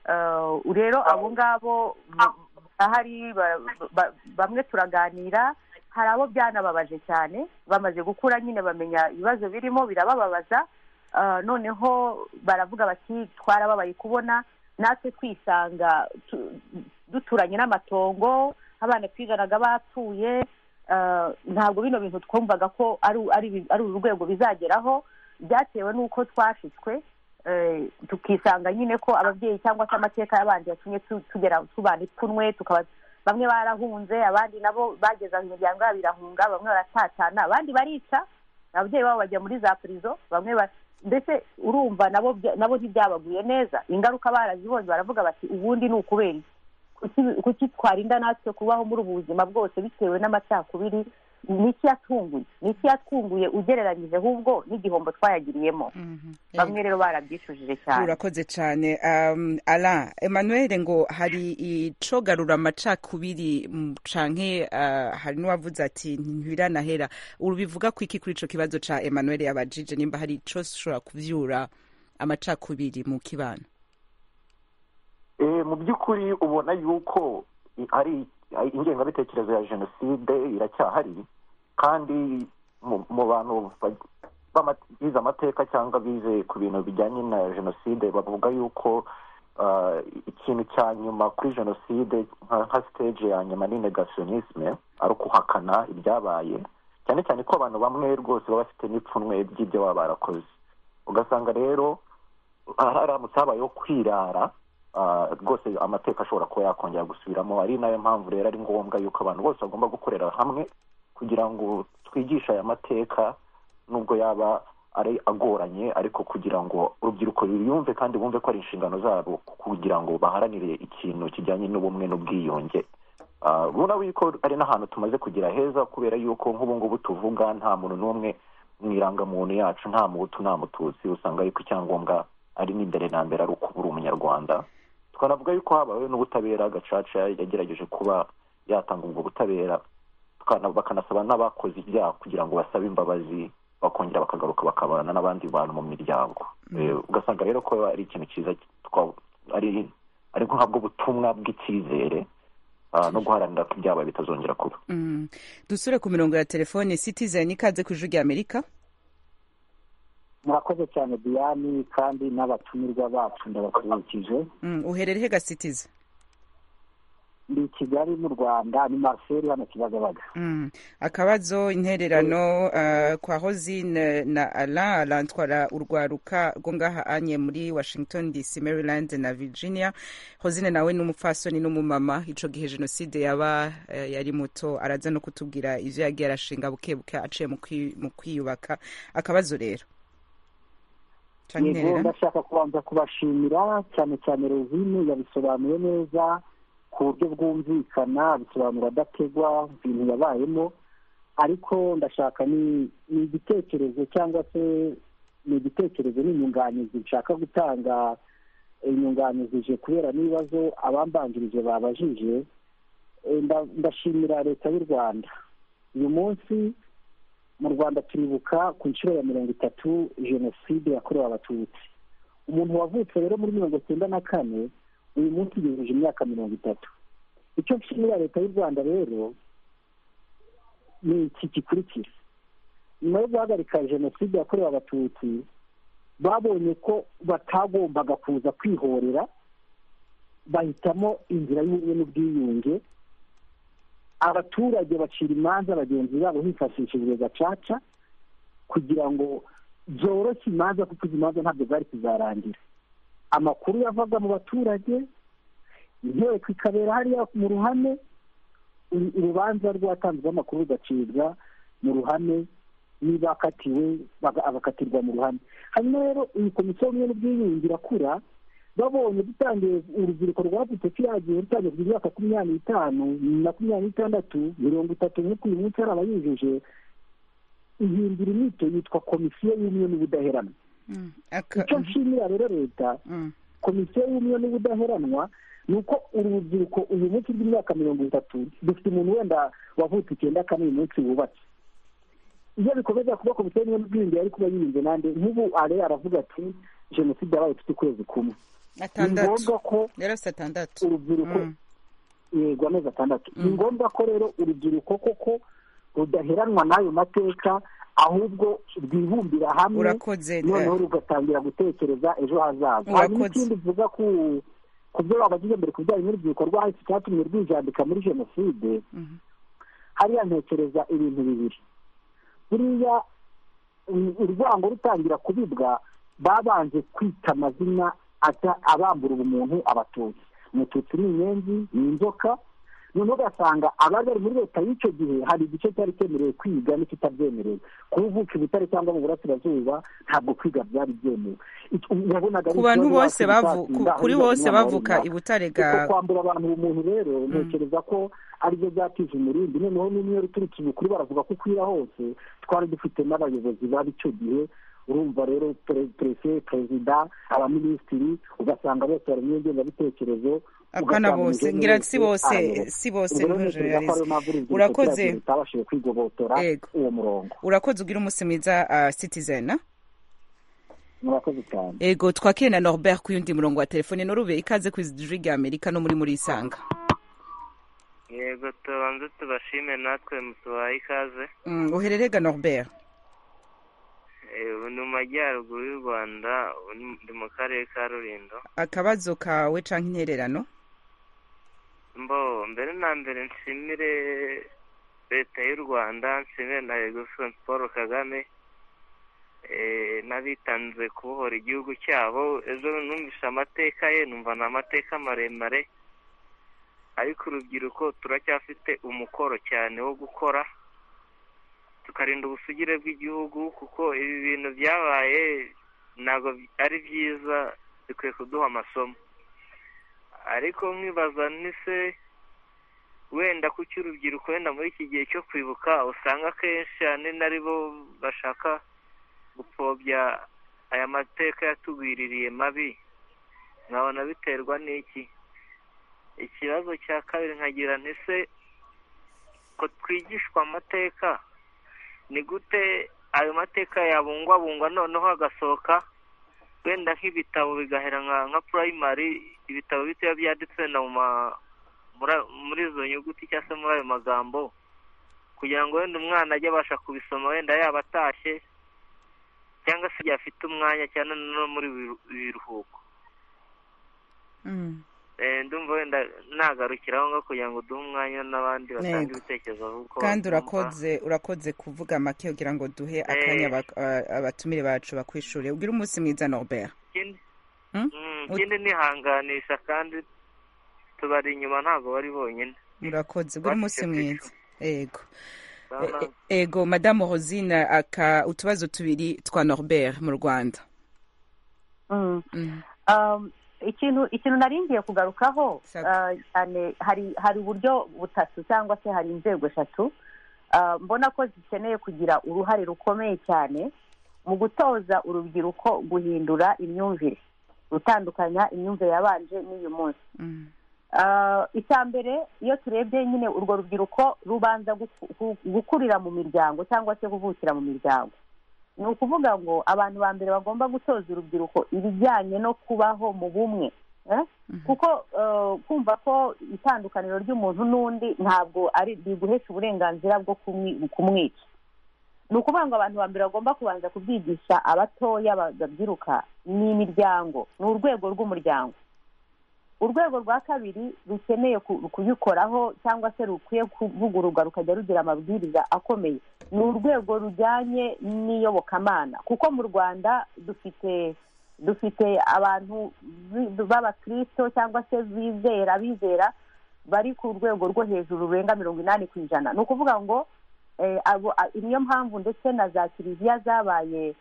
Uh, rero abo ngabo ba- barahari ba- ba- bamwe turaganira hari abo byanababaje cyane bamaze gukura nyine bamenya ibibazo birimo birabababaza Uh, noneho baravuga bati twarababaye kubona natwe twisanga tu- duturanye n'amatongo abana twiganaga bapfuye eh, ntabwo bino bintu twumvaga ko ari ari bi- ari uru rwego bizageraho byatewe n'uko twashitswe eh, tukisanga nyine ko ababyeyi cyangwa se amateka y'abandi yatumye tu- tugera tubana ipfunwe tukaba bamwe barahunze abandi nabo bageze aho imiryango yabo irahunga bamwe baratatana abandi barica ababyeyi babo bajya muri za purizo bamwe ba- mbese urumva nabo bya- nabo ntibyabaguye neza ingaruka barazibonye baravuga bati ubundi ni ukubera iki kuki twarinda natwe kubaho muri ubu buzima bwose bitewe n'amacakubiri ni iki yatunguye ni iki yatunguye ugereranyije ahubwo n'igihombo twayagiriyemo bamwe rero barabyicujije cyane urakoze cyane Um, ala emmanuel ngo hari icogarura amacakubiri mm, canke uh, hari n'uwavuze ati ntibiranahera ubivuga ku iki kuri ico kibazo ca emmanuel yabajije nimba hari ico ushobora kuvyura amacakubiri mu kibano Eh, mu by'ukuri ubona yuko i- ari ari ingengabitekerezo ya jenoside iracyahari kandi mu- mu bantu ba- b'ama- bize amateka cyangwa bize ku bintu bijyanye na jenoside bavuga yuko ah, ikintu cya nyuma kuri jenoside nka nka stage ya nyuma ni negationisme ari ukuhakana ibyabaye cyane cyane ko abantu bamwe rwose baba bafite n'ipfunwe ry'ibyo baba barakoze ugasanga rero ah, haramutse habayeho kwirara ah, rwose amateka ashobora kuba yakongera gusubiramo ari nayo mpamvu rero ari ngombwa yuko abantu bose bagomba gukorera hamwe kugira ngo twigishe aya mateka nubwo yaba ari agoranye ariko kugira ngo urubyiruko ruyumve kandi bumve ko ari inshingano zabo kugira ngo baharanire ikintu kijyanye n'ubumwe n'ubwiyunge Ah, urabona yuko ari n'ahantu tumaze kugira heza kubera yuko nk'ubu ngubu tuvuga nta muntu n'umwe mu irangamuntu yacu nta muhutu nta mututsi usanga yuko icyangombwa ari n'imbere na mbere ari ukuba uri umunyarwanda twanavuga yuko habayeho n'ubutabera gacaca yagerageje kuba yatanga ubwo butabera tukana- bakanasaba n'abakoze ibyaha kugira ngo basabe imbabazi bakongera bakagaruka bakabana n'abandi bantu mu miryango Eh, ugasanga rero ko ari ikintu cyiza twa- ari ari guhabwa ubutumwa bw'icyizere ah, no guharanira ko ibyabaye bitazongera kuba Mm. dusure ku mirongo ya telefone citizen ikaze ku ijwi rya amerika murakoze cyane diyani kandi n'abatumirwa bacu ndabakubikije Mm, uherere he gasitiza ndi i kigali mu rwanda ni mariseri hano kibagabaga Mm. akabazo intererano uh, kwa hozine na ala arantwara urwaruka rwo ngaha anye muri washington dc maryland na virginia hozine nawe ni umupfasoni n'umumama ico gihe jenoside yaba eh, yari muto araza no kutubwira ivyo yagiye arashinga bukebuke aciye mu kwi- mu kwiyubaka akabazo rero Canke yego intererano? ndashaka kubanza kubashimira cyane cyane rezine yabisobanuye neza ku buryo bwumvikana bisobanura adategwa ibintu yabayemo ariko ndashaka ni ni igitekerezo cyangwa se ni igitekerezo n'inyunganizi nshaka gutanga inyunganizije kubera n'ibibazo abambanjirije babajije Eh, nda- ndashimira leta y'u rwanda uyu munsi mu rwanda turibuka ku nshuro ya mirongo itatu jenoside yakorewe abatutsi umuntu wavutse rero muri mirongo cyenda na kane uyu munsi yujuje imyaka mirongo itatu icyo nshimira leta y'u rwanda rero ni iki gikurikira nyuma yo guhagarika jenoside yakorewe abatutsi babonye ko batagombaga kuza kwihorera bahitamo inzira y'ubumwe n'ubwiyunge abaturage bacira imanza bagenzi babo hifashishijwe gacaca kugira ngo byoroshye imanza kuko izi manza ntabwo zari kuzarangira amakuru yavaga mu baturage inteko ikabera hariya mu ruhame uru- urubanza rwatanzweho amakuru rugacibwa mu ruhame n'ibakatiwe baga- abakatirwa mu ruhame hanyuma rero iyi komisiyo y'ubumwe n'ubwiyunge irakura babonye dutangiye urubyiruko rwavutse kiragiye rutangiye kugira imyaka makumyabiri n'itanu makumyabiri n'itandatu mirongo itatu nk'uko uyu munsi hari abayujuje ihindura inyito yitwa komisiyo y'ubumwe n'ubudaheranwa Mm. Aka- icyo nshimira rero leta Mm. komisiyo y'ubumwe n'ubudaheranwa ni uko uru rubyiruko uyu munsi rw'imyaka mirongo itatu dufite umuntu wenda wavutse icyenda kane uyu munsi wubatse iyo bikomeza kuba komisiyo y'ubumwe n'ubwiyunge yari kuba yirinze nande nk'ubu ale aravuga ati jenoside yabaye ifite ukwezi kumwe ni ngombwa atandatu ko rero si atandatu urubyiruko Mm. yego amezi atandatu ni ngombwa ko rero urubyiruko koko rudaheranwa n'ayo mateka ahubwo rwibumbira hamwe urakoze noneho rugatangira gutekereza ejo hazaza Urakoze. hanyuma ikindi mvuga ku ku byo babajije mbere ku bijyanye n'urubyiruko rwahise icyatumye rwijandika muri jenoside Mhm. hariya ntekereza ibintu bibiri buriya mm, urwango rutangira kubibwa babanje kwita amazina ata- abambura ubumuntu abatutsi umututsi ni inyenzi ni inzoka noneho ugasanga abari bari muri leta y'icyo gihe hari igice cyari cyemerewe kwiga n'ikitabyemerewe kuba uvuka i butare cyangwa mu burasirazuba ntabwo kwiga byari byemewe ku bantu bose kuri bose bavuka i butare ga kwambura abantu umuntu rero ntekereza ko aribyo byatije umurindi noneho n'iyo ruturutse ubukuru baravuga ko ukwira hose twari dufite n'abayobozi babi icyo gihe urumva rero perezida perezida abaminisitiri ugasanga bose bari mu ngengabitekerezo akana bose ngira si bose si bose n'umujeneralize urakoze utabashije kwigobotora uwo murongo urakoze ugira umunsi mwiza citizen murakoze cyane ego twakire na norbert ku yundi murongo wa telefone norube ikaze ku ijwi rya amerika no muri muri isanga yego tubanze tubashime natwe mutubaye ikaze uhererega norbert ni mu majyaruguru y'u rwanda ni mu karere ka rulindo akabazo kawe cyangwa intererano mbo mbere na mbere nshimire leta y'u rwanda nshimire na egoson paul kagame n'abitanze kubohora igihugu cyabo ejo numvise amateka ye numva ni amateka maremare ariko urubyiruko turacyafite umukoro cyane wo gukora tukarinda ubusugire bw'igihugu kuko ibi bintu byabaye ntabwo ari byiza bikwiye kuduha amasomo ariko nkibaza nise wenda kuki urubyiruko wenda muri iki gihe cyo kwibuka usanga akenshi ahanini ari bo bashaka gupfobya aya mateka yatugwiririye mabi nkabona biterwa n'iki ikibazo cya kabiri nkagira ntise ko twigishwa amateka ni gute ayo mateka yabungwabungwa noneho agasohoka wenda nk'ibitabo bigahera nka purayimari ibitabo bitoya byanditse muri izo nyuguti cyangwa se muri ayo magambo kugira ngo wenda umwana ajye abasha kubisoma wenda yaba atashye cyangwa se igihe afite umwanya cyane no muri biruhuko ndumva wenda nagarukira aho ngaho kugira ngo duhe umwanya n'abandi batange ibitekerezo kuko kandi urakoze urakoze kuvuga make kugira ngo duhe akanya abatumire bacu bakwishuri ubwire umunsi mwiza norbert ikindi nihanganisha kandi tubari inyuma ntabwo bari bonyine urakoze ubwire umunsi mwiza yego ego madamu rosine aka utubazo tubiri twa norbert mu rwanda ikintu ikintu naringiye kugarukaho cyane hari uburyo butatu cyangwa se hari inzego eshatu mbona ko zikeneye kugira uruhare rukomeye cyane mu gutoza urubyiruko guhindura imyumvire gutandukanya imyumvire yabanje n'uyu munsi icya mbere iyo turebye nyine urwo rubyiruko rubanza gukurira mu miryango cyangwa se kuvukira mu miryango ni ukuvuga ngo abantu ba mbere bagomba gutoza urubyiruko ibijyanye no kubaho mu bumwe kuko kumva ko itandukaniro ry'umuntu n'undi ntabwo ari riguhesha uburenganzira bwo kumwica ni ukuvuga ngo abantu ba mbere bagomba kubanza kubyigisha abatoya babyiruka ni imiryango ni urwego rw'umuryango urwego rwa kabiri rukeneye kuyikoraho cyangwa se rukwiye kuvugururwa rukajya rugira amabwiriza akomeye ni urwego rujyanye n'iyobokamana kuko mu rwanda dufite dufite abantu b'abakristo cyangwa se bizera bizera bari ku rwego rwo hejuru rurenga mirongo inani ku ijana ni ukuvuga ngo niyo mpamvu ndetse na za kiliziya zabaye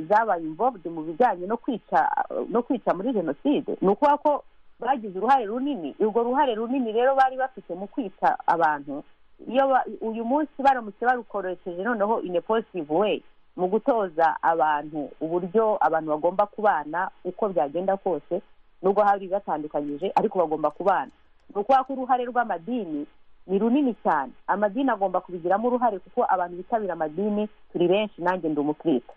zabaye imvobwe mu bijyanye no kwica no kwica muri jenoside ni ukuvuga ko bagize uruhare runini urwo ruhare runini rero bari bafite mu kwita abantu iyo uyu munsi baramutse barukoresheje noneho in a positive way mu gutoza abantu uburyo abantu bagomba kubana uko byagenda kose nubwo hari batandukanyije ariko bagomba kubana ni ukuvuga ko uruhare rw'amadini ni runini cyane amadini agomba kubigiramo uruhare kuko abantu bitabira amadini turi benshi nanjye ndi umukristo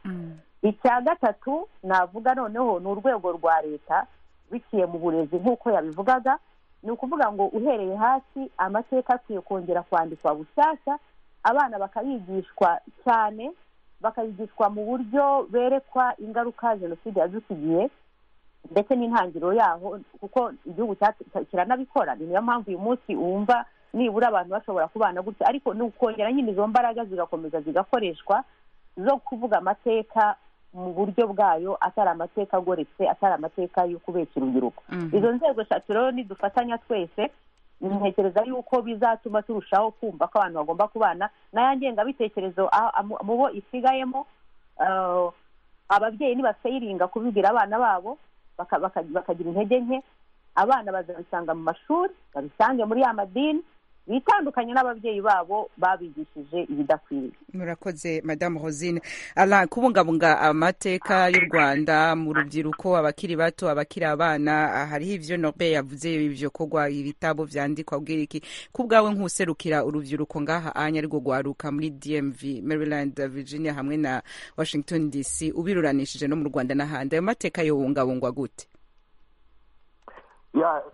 icya gatatu navuga noneho ni urwego rwa leta biciye mu burezi nk'uko yabivugaga ni ukuvuga ngo uhereye hasi amateka akwiye kongera kwandikwa bushyashya abana bakayigishwa cyane bakayigishwa mu buryo berekwa ingaruka jenoside yadusigiye ndetse n'intangiriro yaho kuko igihugu kiranabikora ni niyo mpamvu uyu munsi wumva nibura abantu bashobora kubana gutya ariko ni ukongera nyine izo mbaraga zigakomeza zigakoreshwa zo kuvuga amateka mu buryo bwayo atari amateka agoretse atari amateka yo kubeshya urubyiruko izo nzego eshatu rero nidufatanya twese ntekereza yuko bizatuma turushaho kumva ko abantu bagomba kubana n'aya ngengabitekerezo mu bo isigayemo ababyeyi ntibaseyiringa kubibwira abana babo bakagira intege nke abana bazabisanga mu mashuri babisange muri ya madini bitandukanye n'ababyeyi babo babigishije ibidakwiriye murakoze madamu rosine ara kubungabunga amateka y'u rwanda mu rubyiruko abakiri bato abakiri abana hariho ibyo nobe yavuze ibyo kugwa ibitabo byandikwa ubwira iki ku bwawe nk'userukira urubyiruko ngaha anya ariko rwaruka muri dmv maryland virginia hamwe na washington dc ubiruranishije no mu rwanda n'ahandi ayo mateka yobungabungwa gute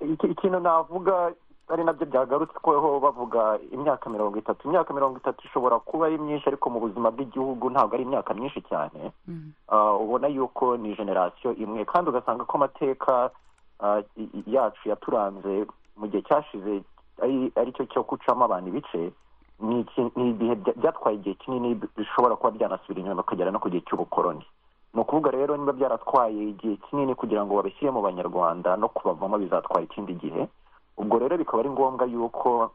ikintu navuga ari nabyo byagarutsweho bavuga imyaka mirongo itatu imyaka mirongo itatu ishobora kuba ari myinshi ariko mu buzima bw'igihugu ntabwo ari imyaka myinshi cyane ubona yuko ni generasiyo imwe kandi ugasanga ko amateka yacu yaturanze mu gihe cyashize ari cyo cyo gucamo abantu ibice ni ibihe byatwaye igihe kinini bishobora kuba byanasubira inyuma ukagera no ku gihe cy'ubukoroni ni ukuvuga rero niba byaratwaye igihe kinini kugira ngo babishyire mu banyarwanda no kubavamo bizatwara ikindi gihe ubwo rero bikaba ari ngombwa yuko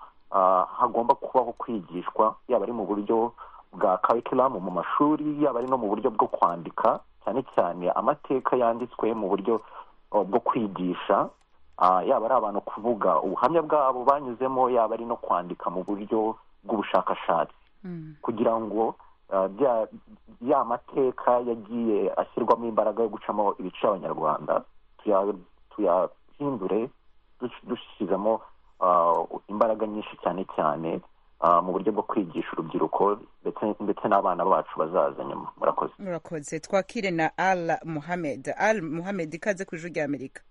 hagomba kubaho kwigishwa yaba ari mu buryo bwa karikiramu mu mashuri yaba ari no mu buryo bwo kwandika cyane cyane amateka yanditswe mu buryo bwo kwigisha yaba ari abantu kuvuga ubuhamya bwabo banyuzemo yaba ari no kwandika mu buryo bw'ubushakashatsi kugira ngo ya mateka yagiye ashyirwamo imbaraga yo gucamo ibice abanyarwanda tuyahindure dushyizemo imbaraga nyinshi cyane cyane mu buryo bwo kwigisha urubyiruko ndetse n'abana bacu bazaza nyuma murakoze murakoze twakire na al muhamed al muhamed ikaze ku ijwi ry'amerika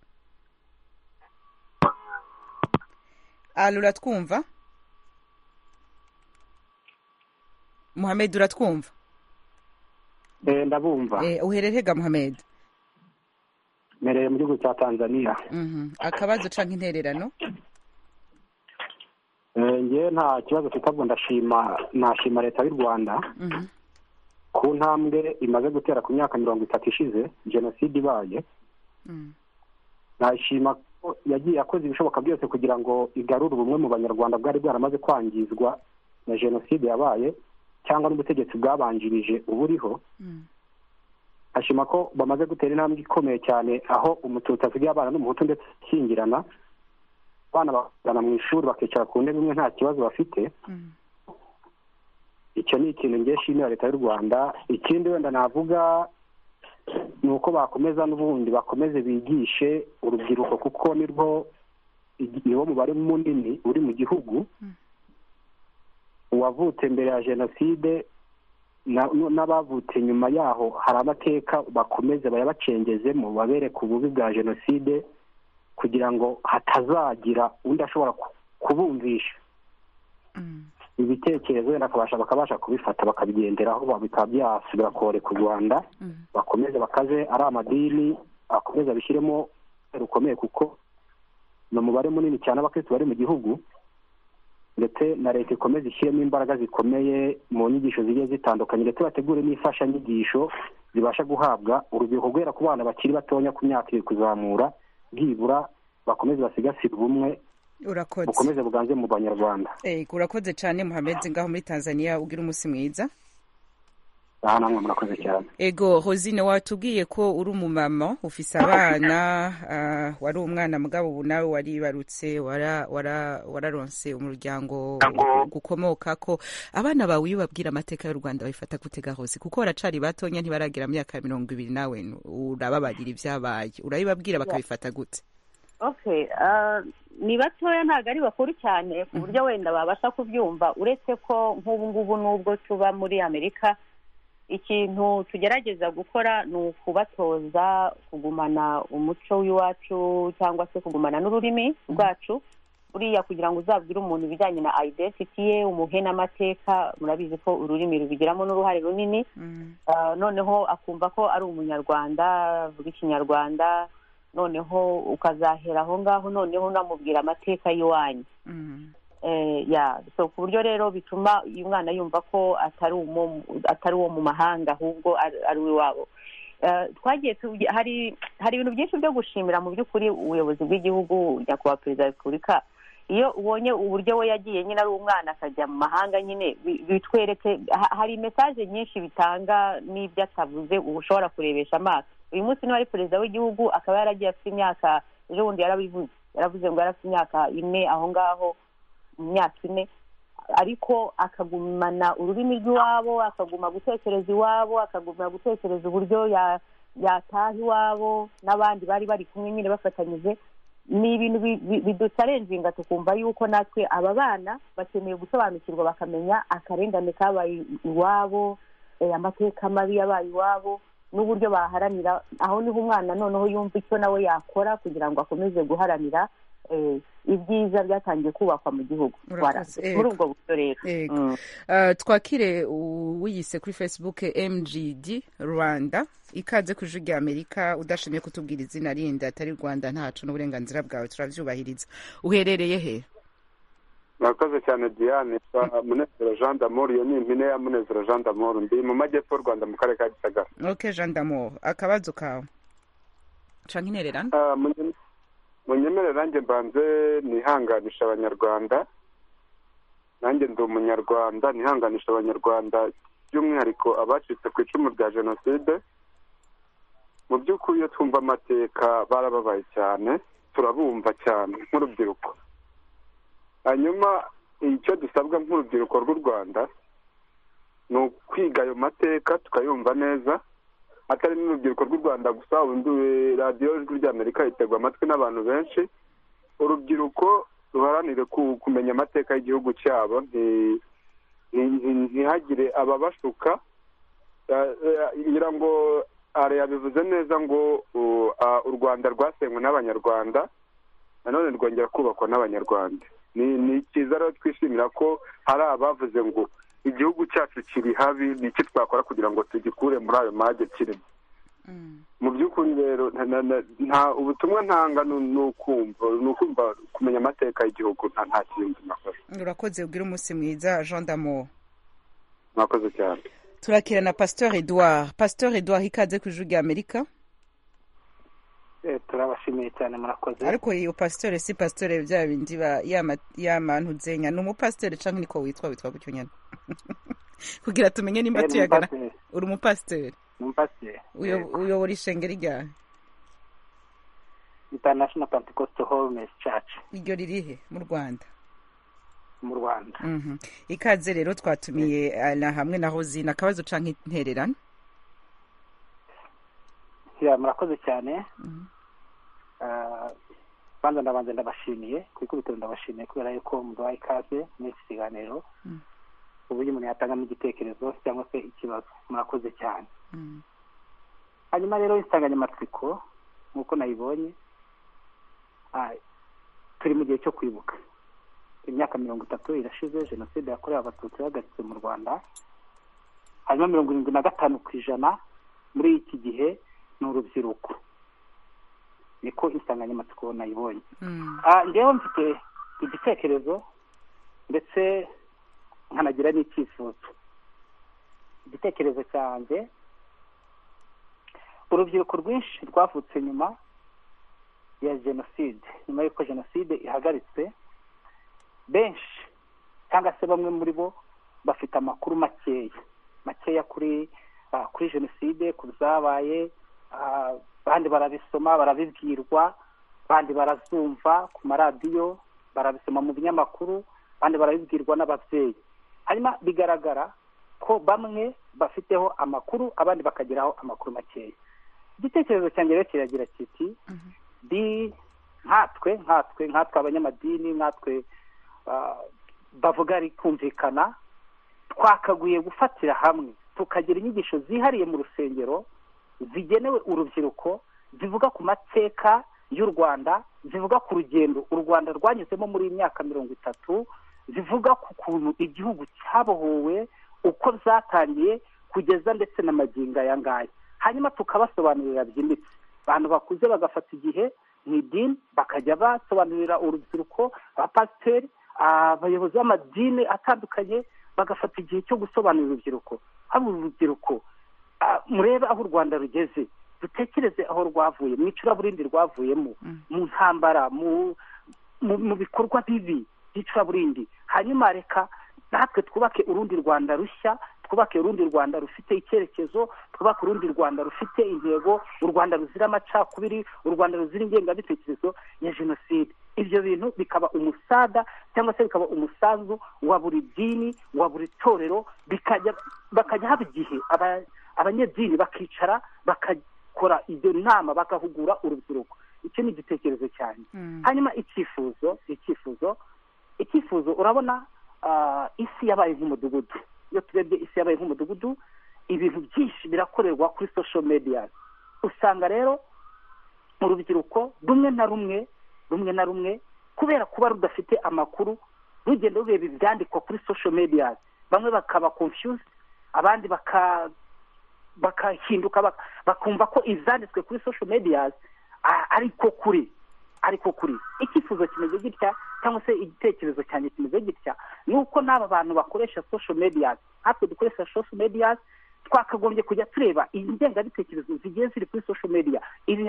al uratwumva muhamed uratwumva ndabumva uhererega muhamed mbereye mu gihugu cya tanzania akabazo ucanga intererano ngewe nta kibazo mfite ahubwo ndashima nashima leta y'u rwanda ku ntambwe imaze gutera ku myaka mirongo itatu ishize jenoside ibaye nashima ko yagiye akoze ibishoboka byose kugira ngo igarure ubumwe mu banyarwanda bwari bwaramaze kwangizwa na jenoside yabaye cyangwa n'ubutegetsi bwabanjirije uburiho ashima ko bamaze gutera intambwe ikomeye cyane aho umututsi asigaye abana n'umuhutu ndetse akingirana abana bakagana mu ishuri bakicara ku ntebe imwe nta kibazo bafite icyo ni ikintu ngiye shimira leta y'u rwanda ikindi wenda navuga ni uko bakomeza n'ubundi bakomeze bigishe urubyiruko kuko nirwo niwo mubare munini uri mu gihugu uwavutse mbere ya jenoside n'abavutse nyuma yaho hari amateka bakomeze bayabacengezemo babereka ububi bwa jenoside kugira ngo hatazagira undi ashobora kubumvisha ibitekerezo wenda akabasha bakabasha kubifata bakabigenderaho bikaba byasubira koreka u rwanda bakomeze bakaze ari amadini akomeze abishyiremo rukomeye kuko ni umubare munini cyane abakirisitu bari mu gihugu ndetse na leta ikomeza ishyiremo imbaraga zikomeye mu nyigisho zigiye zitandukanye ndetse bategure n'imfashanyigisho zibasha guhabwa urubyiruko guhera ku bana bakiri batoya ku myaka iri kuzamura bwibura bakomeze basigasire ubumwe bukomeze buganze mu banyarwanda urakoze cyane muhammed ngaho muri tanzania ugira umunsi mwiza aha namwe murakoze cyane ego rosine watubwiye ko uri umumama ufise abana wari umwana mugabo ubu nawe waribarutse wararonse umuryango gukomoka ko abana bawe iyo babwira amateka y'u rwanda babifata gutega hose kuko baracari batonya ntibaragira myaka myaka ibiri nawe urababagira ibyabaye urabibabwira bakabifata gute ni batoya ntabwo ari bakuru cyane ku buryo wenda babasha kubyumva uretse ko nk'ubu ngubu n'ubwo tuba muri amerika ikintu tugerageza gukora ni ukubatoza kugumana umuco w'iwacu cyangwa se kugumana n'ururimi rwacu buriya kugira ngo uzabwire umuntu ibijyanye na ayidesiti ye umuhe n'amateka murabizi ko ururimi rubigiramo n'uruhare runini noneho akumva ko ari umunyarwanda avuga ikinyarwanda noneho ukazahera aho ngaho noneho unamubwira amateka y'iwanyu ya so ku buryo rero bituma uyu mwana yumva ko atari uwo mu mahanga ahubwo ari uw'iwabo twagiye hari ibintu byinshi byo gushimira mu by'ukuri ubuyobozi bw'igihugu nyakubahwa perezida wa repubulika iyo ubonye uburyo we yagiye nyine ari umwana akajya mu mahanga nyine bitwereke hari mesaje nyinshi bitanga n'ibyo atavuze uba ushobora kurebesha amaso uyu munsi niba ari perezida w'igihugu akaba yaragiye afite imyaka ejo bundi yarabivuze yaravuze ngo yari afite imyaka ine aho ngaho mu myaka ine ariko akagumana ururimi rw'iwabo akaguma gutekereza iwabo akaguma gutekereza uburyo yataha iwabo n'abandi bari bari kumwe nyine bafatanyije ni ibintu biducarenjinga tukumva yuko natwe aba bana bakeneye gusobanukirwa bakamenya akarengane kabaye iwabo amateka mabi yabaye iwabo n'uburyo baharanira aho niho umwana noneho yumva icyo nawe yakora kugira ngo akomeze guharanira ibyiza byatangiye kubakwa mu gihugu muri ubwo buryo rero twakire wiyise kuri facebook mgd rwanda ikaze ku ijwi ry'amerika udashimye kutubwira izina rindi atari rwanda ntacu n'uburenganzira bwawe turabyubahiriza uherereye he murakoze cyane diane munezero jean d'amour iyo ni impine ya munezero jean d'amour ndi mu majyepfo y'u rwanda mu karere ka gisagara ok jean d'amour akabazo kawe canke intererano munyemere nanjye mbanze nihanganisha abanyarwanda nanjye ndi umunyarwanda nihanganisha abanyarwanda by'umwihariko abacitse ku icumu rya jenoside mu by'ukuri iyo twumva amateka barababaye cyane turabumva cyane nk'urubyiruko hanyuma icyo dusabwa nk'urubyiruko rw'u rwanda ni ukwiga ayo mateka tukayumva neza atari n'urubyiruko rw'u rwanda gusa ubundi radiyo ijwi ry'amerika riterwa amatwi n'abantu benshi urubyiruko ruharanire kumenya amateka y'igihugu cyabo ntihagire ababashuka ngira ngo ara yabivuze neza ngo u rwanda rwasenywe n'abanyarwanda nanone rwongera kubakwa n'abanyarwanda ni cyiza rero twishimira ko hari abavuze ngo igihugu cyacu kiri habi ni iki twakora kugira ngo tugikure muri ayo mage kirimo mu by'ukuri rero nta ubutumwa ntanga ni ukumva kumenya amateka y'igihugu nta kindi nakoze urakoze ubwira umunsi mwiza jean damo mwakoze cyane turakira na pasteur edouard pasteur edouard ikaze ku ijwi ry'amerika turabashimiye cyane murakoze ariko iyo pasitore si pasitore bya bindi yamantu nzenya ni umupasitore cyangwa niko witwa witwa gutyo nyine kugira tumenye nimba tuyagana uri umupasitore uyobora ishengeri ryari international pentecostal holiness church iryo ririhe mu rwanda mu rwanda ikaze rero twatumiye na hamwe na hozine akabazo cyangwa intererano murakoze cyane banza ndabanza ndabashimiye ku ikubitiro ndabashimiye kubera yuko muduhaye ikaze muri iki kiganiro uburyo umuntu yatangamo igitekerezo cyangwa se ikibazo murakoze cyane hanyuma rero insanganyamatsiko nk'uko nayibonye turi mu gihe cyo kwibuka imyaka mirongo itatu irashize jenoside yakorewe abatutsi ihagaritse mu rwanda hanyuma mirongo irindwi na gatanu ku ijana muri iki gihe ni urubyiruko niko insanganyamatsiko nayibonye ngewe mfite igitekerezo ndetse nkanagira n'icyifuzo igitekerezo cyanjye urubyiruko rwinshi rwavutse nyuma ya jenoside nyuma y'uko jenoside ihagaritse benshi cyangwa se bamwe muri bo bafite amakuru makeya makeya kuri kuri jenoside ku byabaye abandi barabisoma barabibwirwa abandi barazumva ku maradiyo barabisoma mu binyamakuru abandi barabibwirwa n'ababyeyi hanyuma bigaragara ko bamwe bafiteho amakuru abandi bakageraho amakuru makeya igitekerezo cyanjye rero kiragira kiti di nkatwe nkatwe nkatwe abanyamadini nkatwe bavuga ari kumvikana twakaguye gufatira hamwe tukagira inyigisho zihariye mu rusengero zigenewe urubyiruko zivuga ku mateka y'u rwanda zivuga ku rugendo u rwanda rwanyuzemo muri iyi myaka mirongo itatu zivuga ku kuntu igihugu cyabohowe uko zatangiye kugeza ndetse na magingo aya ngaya hanyuma tukabasobanurira byimbitse abantu bakuze bagafata igihe mu idini bakajya basobanurira urubyiruko abapasiteri abayobozi b'amadini atandukanye bagafata igihe cyo gusobanurira urubyiruko haba urubyiruko murebe aho u rwanda rugeze dutekereze aho rwavuye mu icuraburindi rwavuyemo mu ntambara mu bikorwa bibi by'icaburindi hanyuma reka natwe twubake urundi rwanda rushya twubake urundi rwanda rufite icyerekezo twubake urundi rwanda rufite intego u rwanda ruzira amacakubiri u rwanda ruzira ingengabitekerezo ya jenoside ibyo bintu bikaba umusada cyangwa se bikaba umusanzu wa buri dini wa buri torero bakajya haba igihe abanyedini bakicara bakakora ibyo nama bagahugura urubyiruko icyo ni igitekerezo cyane hanyuma icyifuzo icyifuzo icyifuzo urabona isi yabaye nk'umudugudu iyo turebye isi yabaye nk'umudugudu ibintu byinshi birakorerwa kuri social media usanga rero urubyiruko rumwe na rumwe rumwe na rumwe kubera kuba rudafite amakuru rugenda rureba ibyandikwa kuri social media bamwe bakaba confused abandi bakahinduka bakumva ko ibyanditswe kuri social media ariko kuri ariko kuri icyifuzo kimeze gitya cyangwa se igitekerezo cyanjye kimeze gitya ni uko n'aba bantu bakoresha social media natwe dukoresha social media twakagombye kujya tureba ingengabitekerezo zigiye ziri kuri social media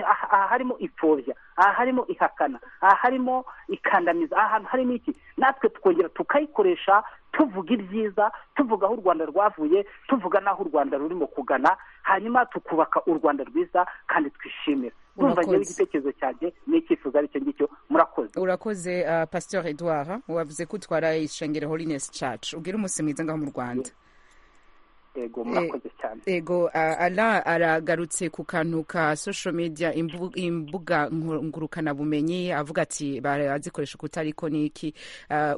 aha harimo ipfobya aha harimo ihakana aha harimo ikandamiza aha hantu harimo iki natwe tukongera tukayikoresha tuvuga ibyiza tuvuga aho u rwanda rwavuye tuvuga n'aho u rwanda rurimo kugana hanyuma tukubaka u rwanda rwiza kandi twishimira urumva ngewe igitekerezo cyanjye n'icyifuzo aricyo ngicyo murakoze urakoze pasteur edouard wavuze ko utwara ishengero holiness church ubwira umunsi mwiza ngaho mu rwanda ego murakoze cyane ego ara aragarutse ku kantu ka social media imbuga ngurukanabumenyi avuga ati barazikoresha uko ariko niki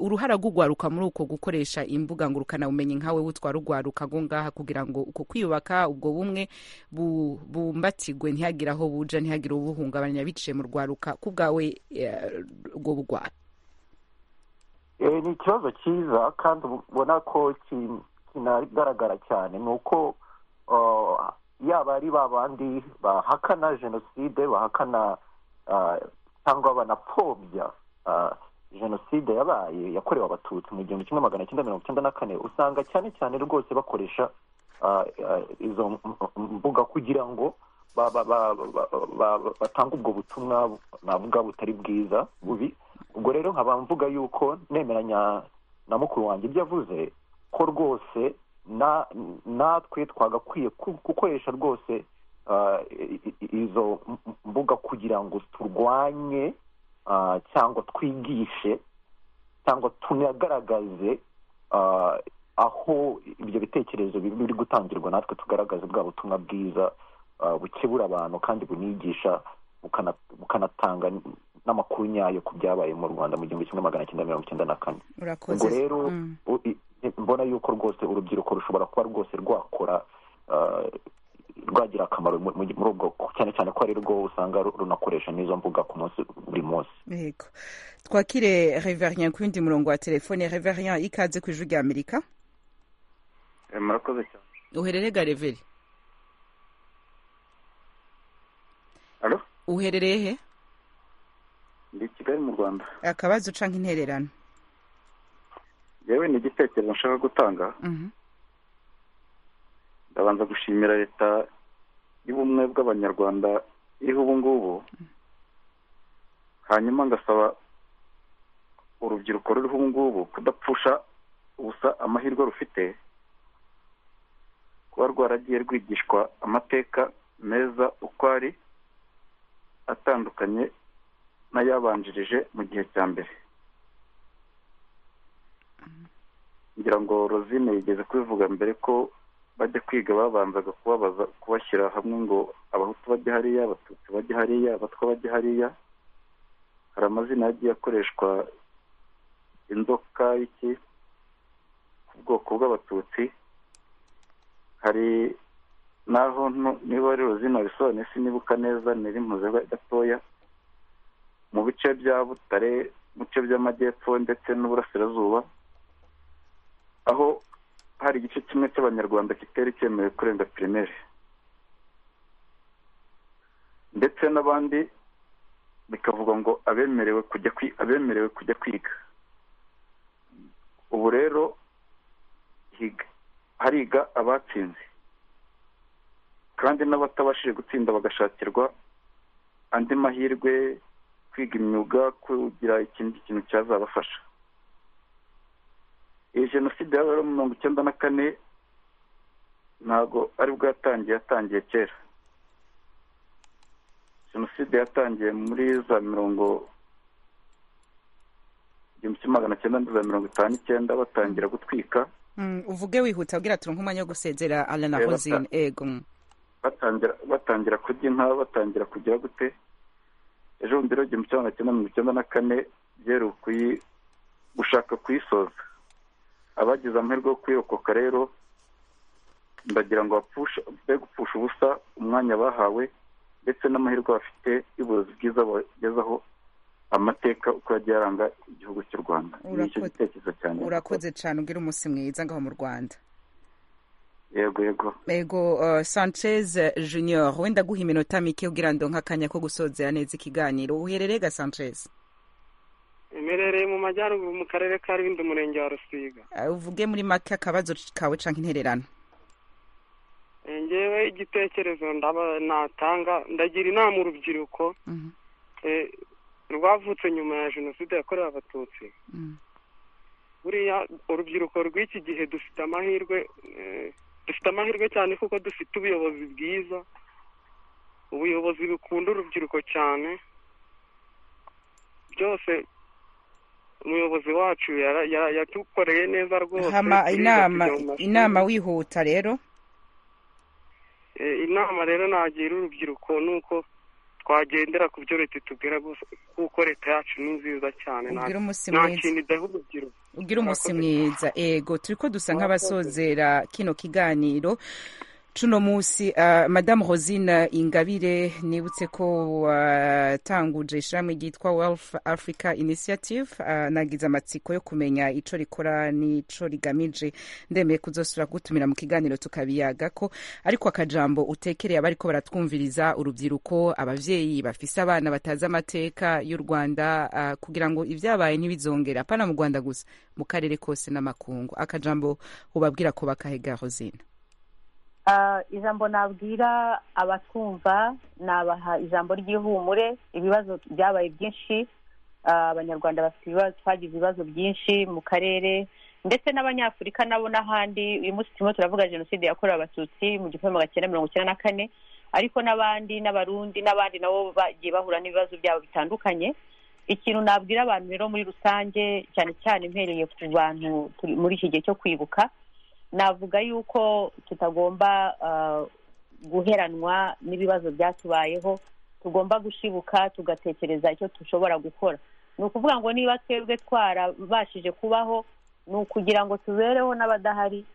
uruhara rw'urwaruka muri uko gukoresha imbuga ngurukanabumenyi nkawe witwara urwaruka aho ngaha kugira ngo uko kwiyubaka ubwo bumwe bumbatigwe ntihagire aho buja ntihagire ubuhungabanya biciye mu rwaruka ku bwawe ubwo burwayi ni ikibazo cyiza kandi ubona ko kinagaragara cyane ni uko yaba ari ba bandi bahakana jenoside bahakana cyangwa banapfobya jenoside yabaye yakorewe abatutsi mu gihumbi kimwe magana cyenda mirongo icyenda na kane usanga cyane cyane rwose bakoresha izo mbuga kugira ngo batange ubwo butumwa navuga butari bwiza bubi ubwo rero nkaba mvuga yuko nemeranya na mukuru wanjye ibyo avuze ko rwose natwe twagakwiye gukoresha rwose izo mbuga kugira ngo turwanye cyangwa twigishe cyangwa tunagaragaze aho ibyo bitekerezo biri gutangirwa natwe tugaragaze bwa butumwa bwiza bukebura abantu kandi bunigisha bukanatanga n'amakuru nyayo ku byabaye mu rwanda mu gihumbi kimwe magana cyenda mirongo icyenda na kane ubwo rero mbona yuko rwose urubyiruko rushobora kuba rwose rwakora rwagira akamaro muri ubwo cyane cyane ko ari rwo usanga runakoresha n'izo mbuga ku munsi buri munsi yego twakire reverien ku yindi murongo wa telefone reverien ikaze ku ijwi rya amerika murakoze cyane uherere gareveri uherereye he ndi kigali mu rwanda akabazo uca nk'intererano yewe ni igitekerezo nshaka gutanga ndabanza gushimira leta y'ubumwe bw'abanyarwanda iriho ubu ngubu hanyuma ngasaba urubyiruko ruriho ubu ngubu kudapfusha ubusa amahirwe rufite kuba rwaragiye rwigishwa amateka meza uko ari atandukanye n'ayabanjirije mu gihe cya mbere ngira ngo rozine yigeze kubivuga mbere ko bajya kwiga babanzaga kubabaza kubashyira hamwe ngo abahutu bajya hariya abatutsi bajya hariya abatwa bajya hariya hari amazina yagiye akoreshwa inzoka y'iki ku bwoko bw'abatutsi hari naho niba ari rozina bisobanuye sinibuka neza niri mpuze gatoya mu bice bya butare mu bice by'amajyepfo ndetse n'uburasirazuba aho hari igice kimwe cy'abanyarwanda kitari cyemewe kurenga pirimeri ndetse n'abandi bikavuga ngo abemerewe kujya abemerewe kujya kwiga ubu rero hariga abatsinze kandi n'abatabashije gutsinda bagashakirwa andi mahirwe kwiga imyuga kugira ikindi kintu cyazabafasha iyi jenoside yabaye mu mirongo icyenda na kane ntabwo ari bwo yatangiye yatangiye kera jenoside yatangiye muri za mirongo igihumbi kimwe magana cyenda na za mirongo itanu n'icyenda batangira gutwika uvuge wihuta abwira turi nk'umwanya wo gusezera arana Eh, hozine bata- ego batangira batangira kurya inka batangira kugira gute ejo bundi rero igihumbi kimwe magana cyenda mirongo icyenda na kane byeruye kuyi gushaka kuyisoza abagize amahirwe yo kuyirokoka rero ndagira ngo bapfushe be gupfusha ubusa umwanya bahawe ndetse n'amahirwe bafite y'ubuyobozi bwiza bagezaho amateka uko yagiye aranga igihugu cy'u rwanda ni icyo Urakoze. gitekerezo cyane urakoze cyane ubwira umunsi mwiza ngaho mu rwanda yego yego ego uh, sanchez junior wenda guha iminota mike kugira ndonke akanya ko gusozera neza ikiganiro uherereye ga sanchez imerereye mu majyaruguru mu karere ka rwindi umurenge wa rusiga Uh, uvuge muri make akabazo kawe canke intererano Eh, ngewe igitekerezo ndaba natanga ndagira inama urubyiruko Mhm. eh, rwavutse nyuma ya jenoside yakorewe abatutsi Mm. buriya urubyiruko rw'iki gihe dufite amahirwe eh, dufite amahirwe cyane kuko dufite ubuyobozi bwiza ubuyobozi bukunda urubyiruko cyane byose umuyobozi wacu yara- yara- yatukoreye neza rwose hama turiga inama kujya mu mashuri. inama wihuta rero Eh, inama rero nagira urubyiruko ni uko twagendera ku byo leta itubwira gusa kuko leta yacu ni nziza cyane nta Ubwire umunsi nta mwiza. kintu idaha urubyiruko ugira umunsi mwiza ego turiko dusa nk'abasozera kino kiganiro cuno munsi uh, madamu rosine ingabire nibutse ko watanguje ishirahamwe ryitwa wealth africa initiative uh, nagize amatsiko yo kumenya ico rikora n'ico rigamije ndemeye kuzosubira gutumira mu kiganiro tukabiyagako ariko akajambo utekereye abariko baratwumviriza urubyiruko abavyeyi bafise abana batazi amateka y'u rwanda uh, kugira ngo ivyabaye ntibizongera apana mu rwanda gusa mu karere kose n'amakungu akajambo ubabwira ko bakahega rosine Ah, ijambo nabwira abatwumva nabaha ijambo ry'ihumure ibibazo byabaye byinshi Ah, abanyarwanda bafite ibibazo twagize ibibazo byinshi mu karere ndetse n'abanyafurika nabo n'ahandi uyu munsi turimo turavuga jenoside yakorewe abatutsi mu gihumbi magana cyenda mirongo icyenda na kane ariko n'abandi n'abarundi n'abandi nabo bagiye bahura n'ibibazo byabo bitandukanye ikintu nabwira abantu rero muri rusange cyane cyane mpereye ku bantu turi muri iki gihe cyo kwibuka navuga yuko tutagomba ah, guheranwa n'ibibazo byatubayeho tugomba gushibuka tugatekereza icyo dushobora gukora ni ukuvuga ngo niba twebwe twarabashije kubaho ni ukugira ngo tubereho n'abadahari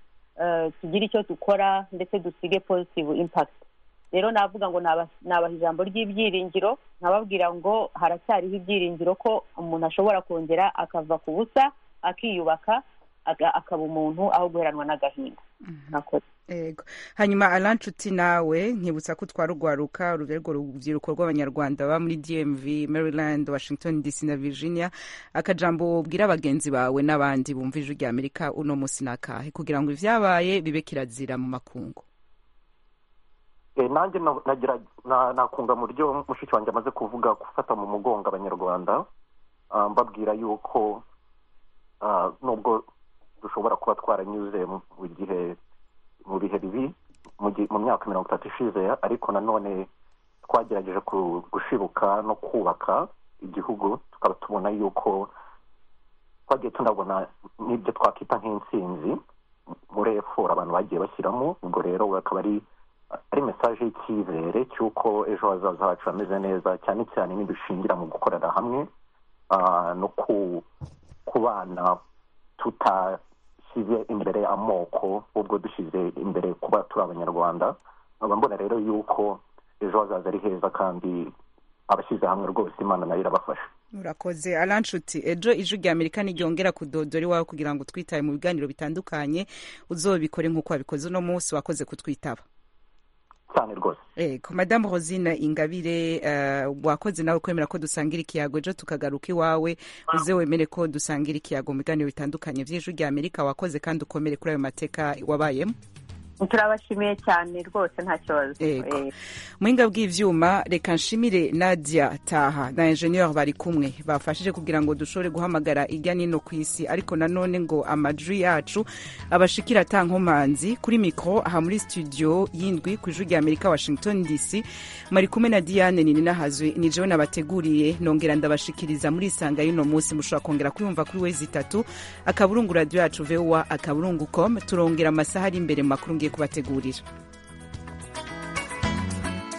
eh, tugire icyo dukora ndetse dusige positive impact rero navuga ngo naba- nabaha ijambo ry'ibyiringiro nkababwira ngo haracyariho ibyiringiro ko umuntu ashobora kongera akava ku busa akiyubaka aga- akaba umuntu aho guheranwa n'agahinda Mwakoze. ego hanyuma arancuti nawe nkibutsa ko twarugwaruka urubyiruko urubyiruko rw'abanyarwanda baba muri dmv maryland washington dc na virginia akajambo ubwira bagenzi bawe n'abandi bumva ijwi rya amerika uno munsi nakahe kugira ngo ivyabaye bibe kirazira mu makungu Eh, nanjye na- nagira- na- nakunga mu ryo mushiki wanjye amaze kuvuga gufata mu mugongo abanyarwanda ah, mbabwira yuko ah, nubwo dushobora kuba twaranyuze mu mu gihe mu bihe bibi mu gi- mu myaka mirongo itatu ishize ariko nanone twagerageje ku- gushibuka no kubaka igihugu tukaba tubona yuko twagiye tunabona n'ibyo twakita nk'intsinzi muri efuperi abantu bagiye bashyiramo ubwo rero akaba ari ari mesaje y'icyizere cy'uko ejo hazaza hacu hameze neza cyane cyane nidushingira mu gukorera hamwe ah, no ku- kubana tutashyize imbere amoko ahubwo dushyize imbere kuba turi abanyarwanda nkaba mbona rero yuko ejo hazaza ari heza kandi abashyize hamwe rwose imana nayo irabafasha urakoze arancuti ejo ijwi rya amerika ntiryongera kudodora iwawe kugira ngo twitabe mu biganiro bitandukanye uzobikore nk'uko wabikoze uno munsi wakoze kutwitaba cyane rwose ego madamu rosine ingabire eh, wakoze nawe kwemera ko dusangira ikiyago ejo tukagaruka iwawe uze wemere ko dusangira ikiyago mu biganiro bitandukanye by'ijwi rya amerika wakoze kandi ukomere kuri ayo mateka wabayemo turabashimiye cyane rwose nta kibazo muhinga bw'ibyuma reka nshimire nadia taha na enjeniyeri bari kumwe bafashije kugira ngo dushobore guhamagara ijya n'ino ku isi ariko nanone ngo amajwi yacu abashikira atankomanzi kuri mikoro aha muri studio y'indwi ku ijwi rya amerika washington dc mari kumwe na diane nini nahazwe ni jewe nabateguriye nongera ndabashikiriza muri isanga y'uno munsi mushobora kongera kuyumva kuri wezi itatu akaburungu radiyo yacu vowa akaburungu komu turongera amasaha ari imbere mu makuru ngiye kubategurira